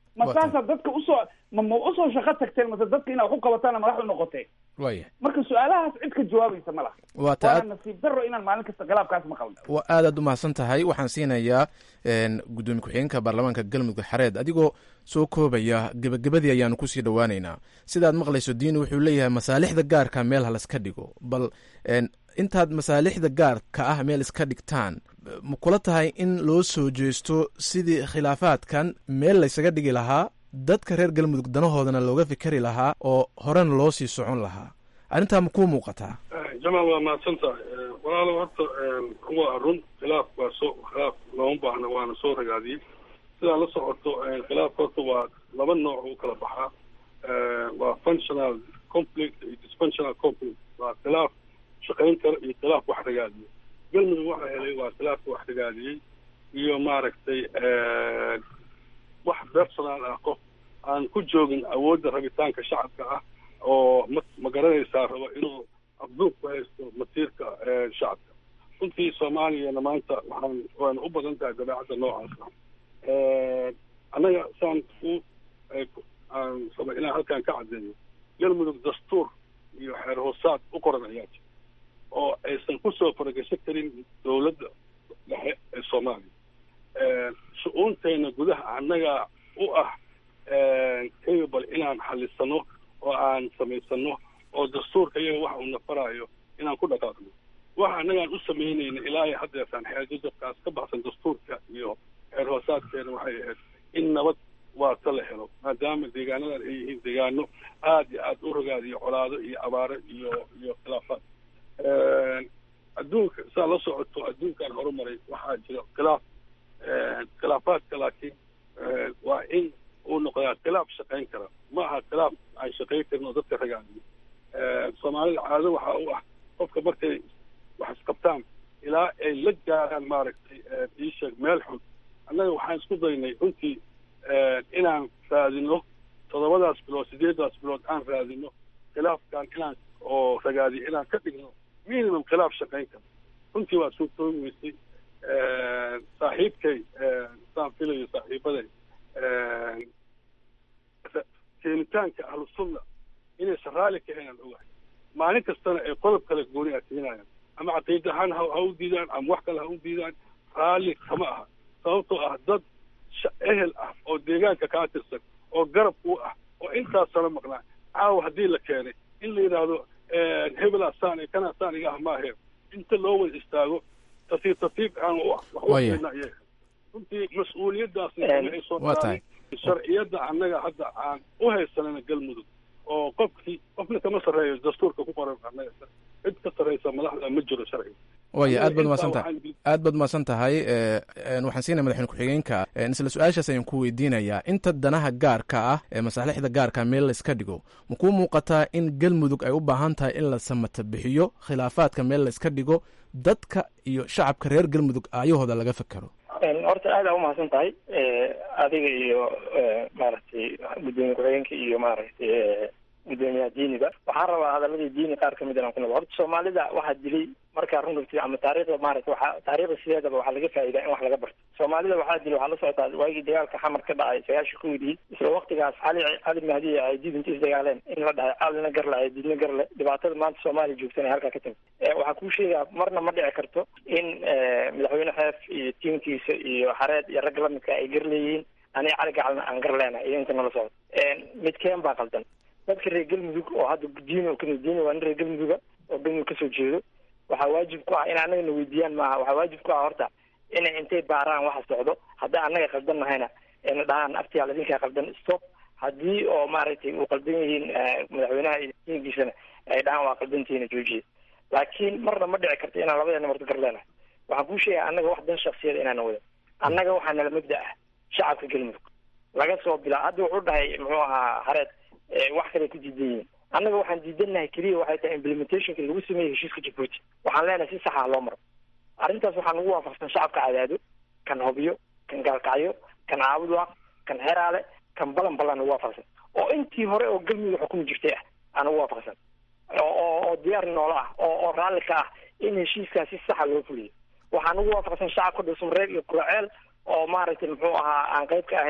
ma saasaa dadka usoo ma ma usoo shaqo tagteen mase dadka inaa wax u qabataana madax u noqoteen waaya marka su-aalahaas cid ka jawaabaysa ma laha waa ta waana nasiib daro inaan maalin kasta khilaafkaas maqalno waa aad aad u mahadsan tahay waxaan siinayaa gudoomiye ku-xigeenka baarlamaanka galmudug xareed adigoo soo koobaya gebagabadii ayaanu kusii dhowaaneynaa sidaad maqlayso diini wuxuu leeyahay masaalixda gaarka meel ha laska dhigo bal intaad masaalixda gaarka ah meel iska dhigtaan ma kula tahay in loo soo jeesto sidii khilaafaadkan meel laysaga dhigi lahaa dadka reer galmudug danahoodana looga fikeri lahaa oo horena loo sii socon lahaa arrintaa ma kuu muuqataa jamaal waa mahadsan tahay walaalo horta waa run khilaaf waa soo khilaaf looma baahna waana soo ragaadiyey sidaa la socoto khilaaf horta waa laba nooc u kala baxaa waa functional conflict iyo dysfunctional conflict waa khilaaf shaqayn kara iyo khilaaf wax ragaadiyo galmudug waxa helay waa khilaafka wax ragaadiyey iyo maaragtay wax personal ah qof aan ku joogin awoodda rabitaanka shacabka ah oo ma ma garanaysaa rabo inuu afduub ku haysto masiirka shacabka runtii soomaaliyana maanta waxaan waana u badan tahay dabeecadda noocaas ah annaga saan u aan raba inaan halkan ka caddeeyo galmudug dastuur iyo xeer hoosaad u qoran ayaa jira oo aysan kusoo faragasho karin dowladda dhexe ee soomaaliya shu-uunteena gudaha annaga u ah capable inaan xalisano oo aan samaysano oo dastuurka iyaga waxa uu nafaraayo inaan ku dhaqaaqno waxa annagaan u samaynayna ilaa iyo haddeertaan xeerjajabkaas ka baxsan dastuurka iyo xeer hoosaadkeena waxay ahayd in nabad waata la helo maadaama deegaanadan ay yihiin deegaano aada iyo aada u rogaadiyo colaado iyo abaaro iyo iyo khilaafaad adduunka saa la socoto adduunkan horumaray waxaa jira khilaaf khilaafaadka laakiin waa in uu noqdaa khilaaf shaqayn kara ma aha khilaaf aan shaqayn karin oo dadka ragaadiyo soomaalida caado waxaa u ah qofka markay wax isqabtaan ilaa ay la gaaraan maaragtay iisheeg meel xun annaga waxaan isku daynay runtii inaan raadino toddobadaas bilood sideedaas bilood aan raadino khilaafkan inaan oo ragaadiyo inaan ka dhigno minimum khilaaf shaqayn kara runtii waa suurtoobi weysay saaxiibkay saan filayo saaxiibaday keenitaanka ahlusunna inaysan raalli ka haynaan ogahay maalin kastana ay qodob kale gooni a keenayaan ama caqiida ahaan ha ha u diidaan ama wax kale ha u diidaan raalli kama aha sababtoo ah dad ehel ah oo deegaanka kaa tirsan oo garab u ah oo intaas sano maqnaa caawa haddii la keenay in la yidhaahdo hebelaa saan kanaa saan iga ah maahe inta loo wada istaago tartiib tartiib aan wax u keenna iyaga runtii mas-uuliyaddaasna ay soo tahay sharciyadda annaga hadda aan u haysanana galmudug oo qofkii qofna kama sarreeyo dastuurka ku qoran annaga cid ka sarreysa madaxda ma jiro sharciga waya aad baad umahadsan tahay aad baad umahadsan tahay waxaan siinaya madaxweyne ku-xigeenka isla su-aashaas ayaan ku weydiinayaa inta danaha gaarka ah ee masaalixda gaarka meel la iska dhigo ma kuu muuqataa in galmudug ay u baahan tahay in la samata bixiyo khilaafaadka meel la iska dhigo dadka iyo shacabka reer galmudug aayahooda laga fekero horta aada umahadsan tahay adiga iyo maaragtay gudoomiye ku-xigeenka iyo maaragtay gudoomiyaha diiniga waxaan rabaa hadaladii diini qaar kamid inaan ku noqo horta soomaalida waxaa dilay markaa run rugtid ama taariikhda maaragta waxaa taariikhda sideedaba waxaa laga faa'idaa in wax laga barto soomaalida waxaa dilay waxaa la socotaa waagii dagaalka xamar ka dhacay sagaashan kowdii isla waktigaas cali cali mahdi ay dib inta isdagaaleen in la dhahay calina garle ay didna garle dhibaatada maanta soomaaliya joogtana ay halkaa ka timid waxaa kuu sheegaa marna ma dhici karto in madaxweyne xeef iyo tiimkiisa iyo xareed iyo rag lamidka ay gar leeyihiin aniga cali gacalna aan gar leenahay iyo inta nala socdo midkeen baa qaldan dadka reer galmudug oo hadda diin oo kamid diin waa nin reer galmuduga oo galmudug kasoo jeedo waxaa waajib ku ah in annaga na weydiiyaan maaha waxaa waajib ku ah horta inay intay baaraan waxa socdo haddii annaga qaldan nahayna ayna dhahaan aftiyaal idinkaa qaldan stop haddii oo maaragtay uu qaldan yihiin madaxweynaha iyo diinkiisana ay dhahaan waa qaldantihiina joojiya laakiin marna ma dhici karto inaan labadeena marto gar leenahay waxaan kuu sheegaya annaga wax dan shaksiyada inaana wadan annaga waxaa nala mabda ah shacabka galmudug laga soo bilaa hadda wuxuu dhahay muxuu ahaa hareed wax kale ku diidan yihiin annaga waxaan diidannahay keliya waxay tahay implementationka lagu sameeyey heshiiska jabuuti waxaan leenahay si saxa loo maro arrintaas waxaa nagu waafaqsan shacabka cadaado kan hobyo kan gaalkacyo kan caabudwaaq kan xeraale kan balan balan nagu waafaqsan oo intii hore oo galmudug xukumi jirtay ah aa nagu waafaqsan oo oo diyaar noola ah oo oo raalli ka ah in heshiiskaa si saxa loo fuliyo waxaa nagu waafaqsan shacabka dhulsumreeb iyo kuraceel oo maaragtay muxuu ahaa aan qayb ka ahayn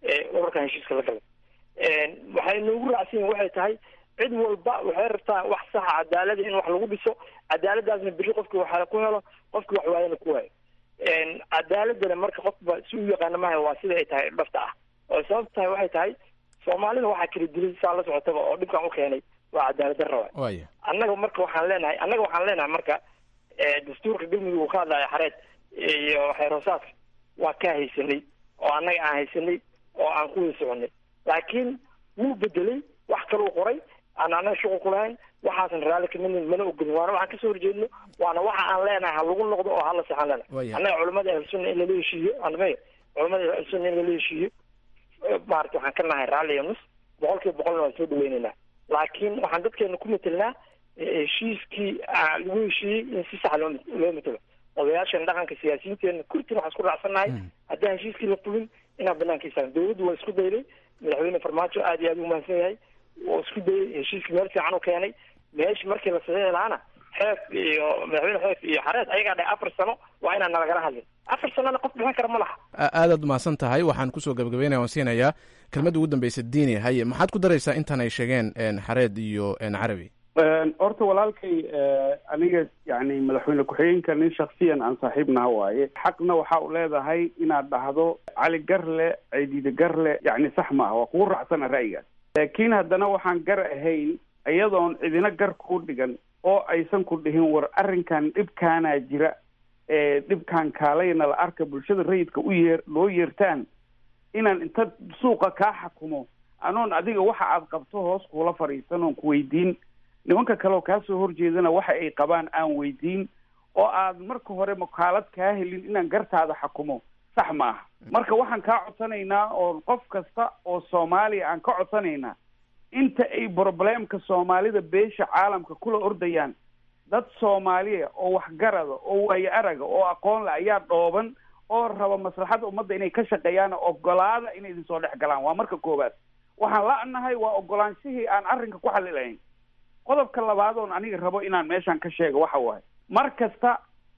ururkan heshiiska la galay waxay noogu raacsan yihin waxay tahay cid walba waxay rabtaa wax saxa cadaalada in wax lagu dhiso cadaaladaasna beri qofki waxa ku helo qofki wax waayana ku waayo cadaaladana marka qofba si u yaqaana maha waa sida ay tahay dhabta ah oo sababta tahay waxay tahay soomaalida waxaa kala dilay saa la socotaba oo dhibkan u keenay waa cadaalad darra waay waaya annaga marka waxaan leenahay annaga waxaan leenahay marka dastuurka galmudug uu ka hadlaya xareed iyo xeer hoosaadka waa kaa haysanay oo annaga aan haysanay oo aan ku wada soconay laakiin wuu bedelay wax kaluu qoray aan annaga shuqul ku lahayn waxaasan raalli kamid mana ogolin waana waxaan kasoo horjeedno waana waxa aan leenahay ha lagu noqdo oo hala saxan leenahay Waya. annaga culamada ahlusunna in lala heshiiyo anmay culamada ahlusunna in lala heshiiyo maarata waxaan ka nahay raalli iyo nus boqol kiiba boqolna waan soo dhaweynaynaa laakiin waxaan dadkeena ku metelnaa heshiiskii aa lagu heshiiyey in si sax loo loo metelo odayaashan dhaqanka siyaasiyiinteena kurtin waxaan isku raacsannahay haddaan heshiiskii la fulin inaan banaanka istaagan dowladdu waa isku dayday madaxweyne farmaajo aad iyo aad u mahadsan yahay waa isku dayay heshiiskii meel fiican u keenay meeshi markii la saxiixi lahaana xeef iyo madaxweyne xeef iyo xareed ayagaa dhahay afar sano waa inaan nalagala hadlin afar sanona qof bixin kara ma laha A- aadaad mahadsan tahay waxaan kusoo gabagabeynaya waan siinayaa kelmadda ugu dambeysa diini haye maxaad ku daraysaa intan ay sheegeen een, xareed iyo een, carabi horta walaalkay eh, aniga yani madaxweyne ku-xigeenka nin shaksiyan aan saaxiibnaha waaye xaqna waxa u leedahay inaad dhahdo cali garle ciidide garle yani sax ma ah waa kugu raacsana ra'yigaas laakiin haddana waxaan gar ahayn iyadoon cidina gar kuu dhigan oo aysan ku dhihin war arrinkan dhibkaanaa jira ee dhibkaan kaalayna la arka bulshada rayidka u yeer loo yeertaan inaan inta suuqa kaa xakumo anoon adiga waxa aad qabto hoos kuula fadhiisan oon ku weydiin nimanka kale oo kaa soo horjeedana waxa ay qabaan aan weydiin oo aad marka hore makaalad kaa helin inaan gartaada xakumo sax ma aha marka waxaan kaa codsanaynaa oo qof kasta oo soomaaliya aan ka codsanaynaa inta ay probleemka soomaalida beesha caalamka kula ordayaan dad soomaaliya oo waxgarada oo waayo araga oo aqoon le ayaa dhooban oo raba maslaxada ummadda inay ka shaqeeyaan ogolaada inay idin soo dhex galaan waa marka koowaad waxaan la-nahay waa ogolaanshihii aan arrinka ku xalilahayn qodobka labaad oon aniga rabo inaan meeshan ka sheego waxa waaye mar kasta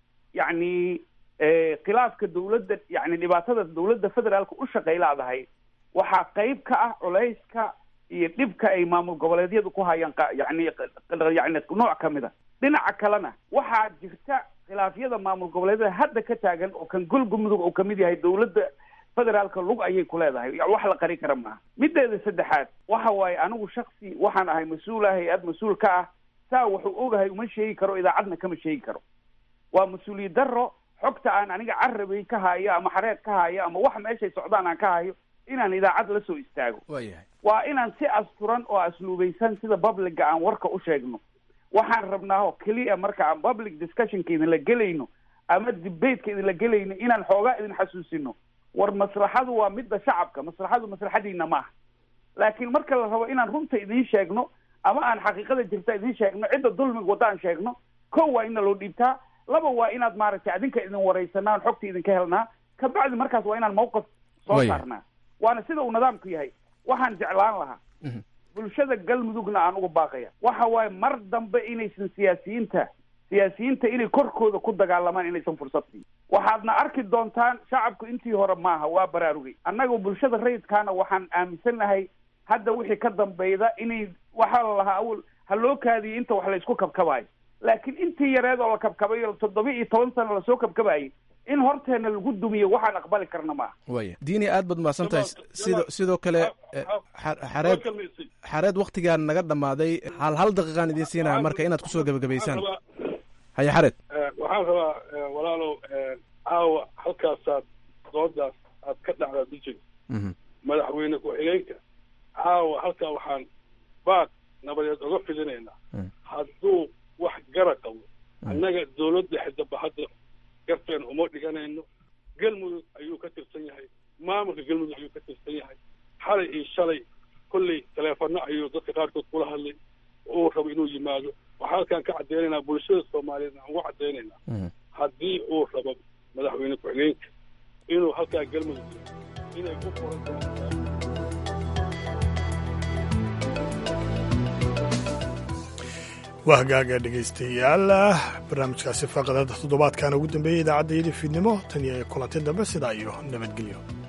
yacni eh, khilaafka dawladda yani dhibaatada dawladda federaalka u shaqaylaadahay waxaa qayb ka ah culayska iyo dhibka ay maamul goboleedyadu ku hayaan qa- yani yani nooc ka mid a dhinaca kalena waxaa jirta khilaafyada maamul goboleedyada hadda ka taagan oo kan golgumudug uu kamid yahay dawladda federaalka lug ayay ku leedahay ya- wax la qari kara maaha mideeda saddexaad waxa waaye anigu shaksi waxaan ahay mas-uul ah hay-ad mas-uul ka ah saa wuxuu ogahay uma sheegi karo idaacadna kama sheegi karo waa mas-uuliyad daro xogta aan aniga carabay ka hayo ama xareed ka hayo ama wax meeshay socdaan aan ka hayo inaan idaacad la soo istaago waayahay waa inaan si asturan oo asluubaysan sida publica aan warka u sheegno waxaan rabnaa oo keliya marka aan public discussionka idinla gelayno ama debateka idinla gelayno inaan xoogaa idin xasuusino war maslaxadu waa midda shacabka maslaxadu maslaxadiina maaha laakiin marka la rabo inaan runta idiin sheegno ama aan xaqiiqada jirta idiin sheegno cidda dulmiga wadda aan sheegno ko waa ina loo dhiibtaa laba waa inaad maaragtay adinka idin waraysanaa xogta idinka helnaa kabacdi markaas waa inaan mawqif soo Waya. saarnaa waana sida uu nidaamku yahay waxaan jeclaan lahaa bulshada galmudugna aan uga baaqaya waxa waaye mar dambe inaysan siyaasiyiinta siyaasiyiinta inay korkooda ku dagaalamaan inaysan fursad siin waxaadna arki doontaan shacabku intii hore maaha waa baraarugay annaga bulshada rayidkaana waxaan aaminsanahay hadda wixii ka dambeyda inay waxaa la lahaa awal ha loo kaadiyay inta wax laysku kabkabayo laakiin intii yareed oo la kabkabayo toddoba iyo toban sano lasoo kabkabayay in horteena lagu dumiyo waxaan aqbali karna maaha waaya diini aad baad mahadsan tahay sidoo sidoo kale eh, xa- xareed xareed waktigaan naga dhammaaday hal hal daqiiqaan idiin siinaya marka inaad kusoo gebagabaysaan haye xareed waxaan rabaa eh, walaalow eh, caawa halkaasaad doodaas aad ka dhacdaa dujin madaxweyne ku-xigeenka caawa halkaa waxaan baad nabadeed oga fidinaynaa hadduu wax gara qabo annaga dawladda xidaba hadda garteen uma dhiganayno galmudug ayuu ka tirsan yahay maamulka galmudug ayuu ka tirsan yahay xalay iyo shalay kolley taleefano ayuu dadka qaarkood kula hadlay uu rabo inuu yimaado waxaa halkaan ka caddeynaynaa bulshada soomaaliyeed aan uga caddeynaynaa haddii uu rabo madaxweyne ku-xigeenka inuu halkaa galmudug inay ku furan doonto waa hagaaga dhegaystayaal barnaamijkaasi faaqadada toddobaadkan ugu dambeeyey idaacadda yidi fiidnimo tan iyo kulanti dambe sidaa iyo nabadgelyo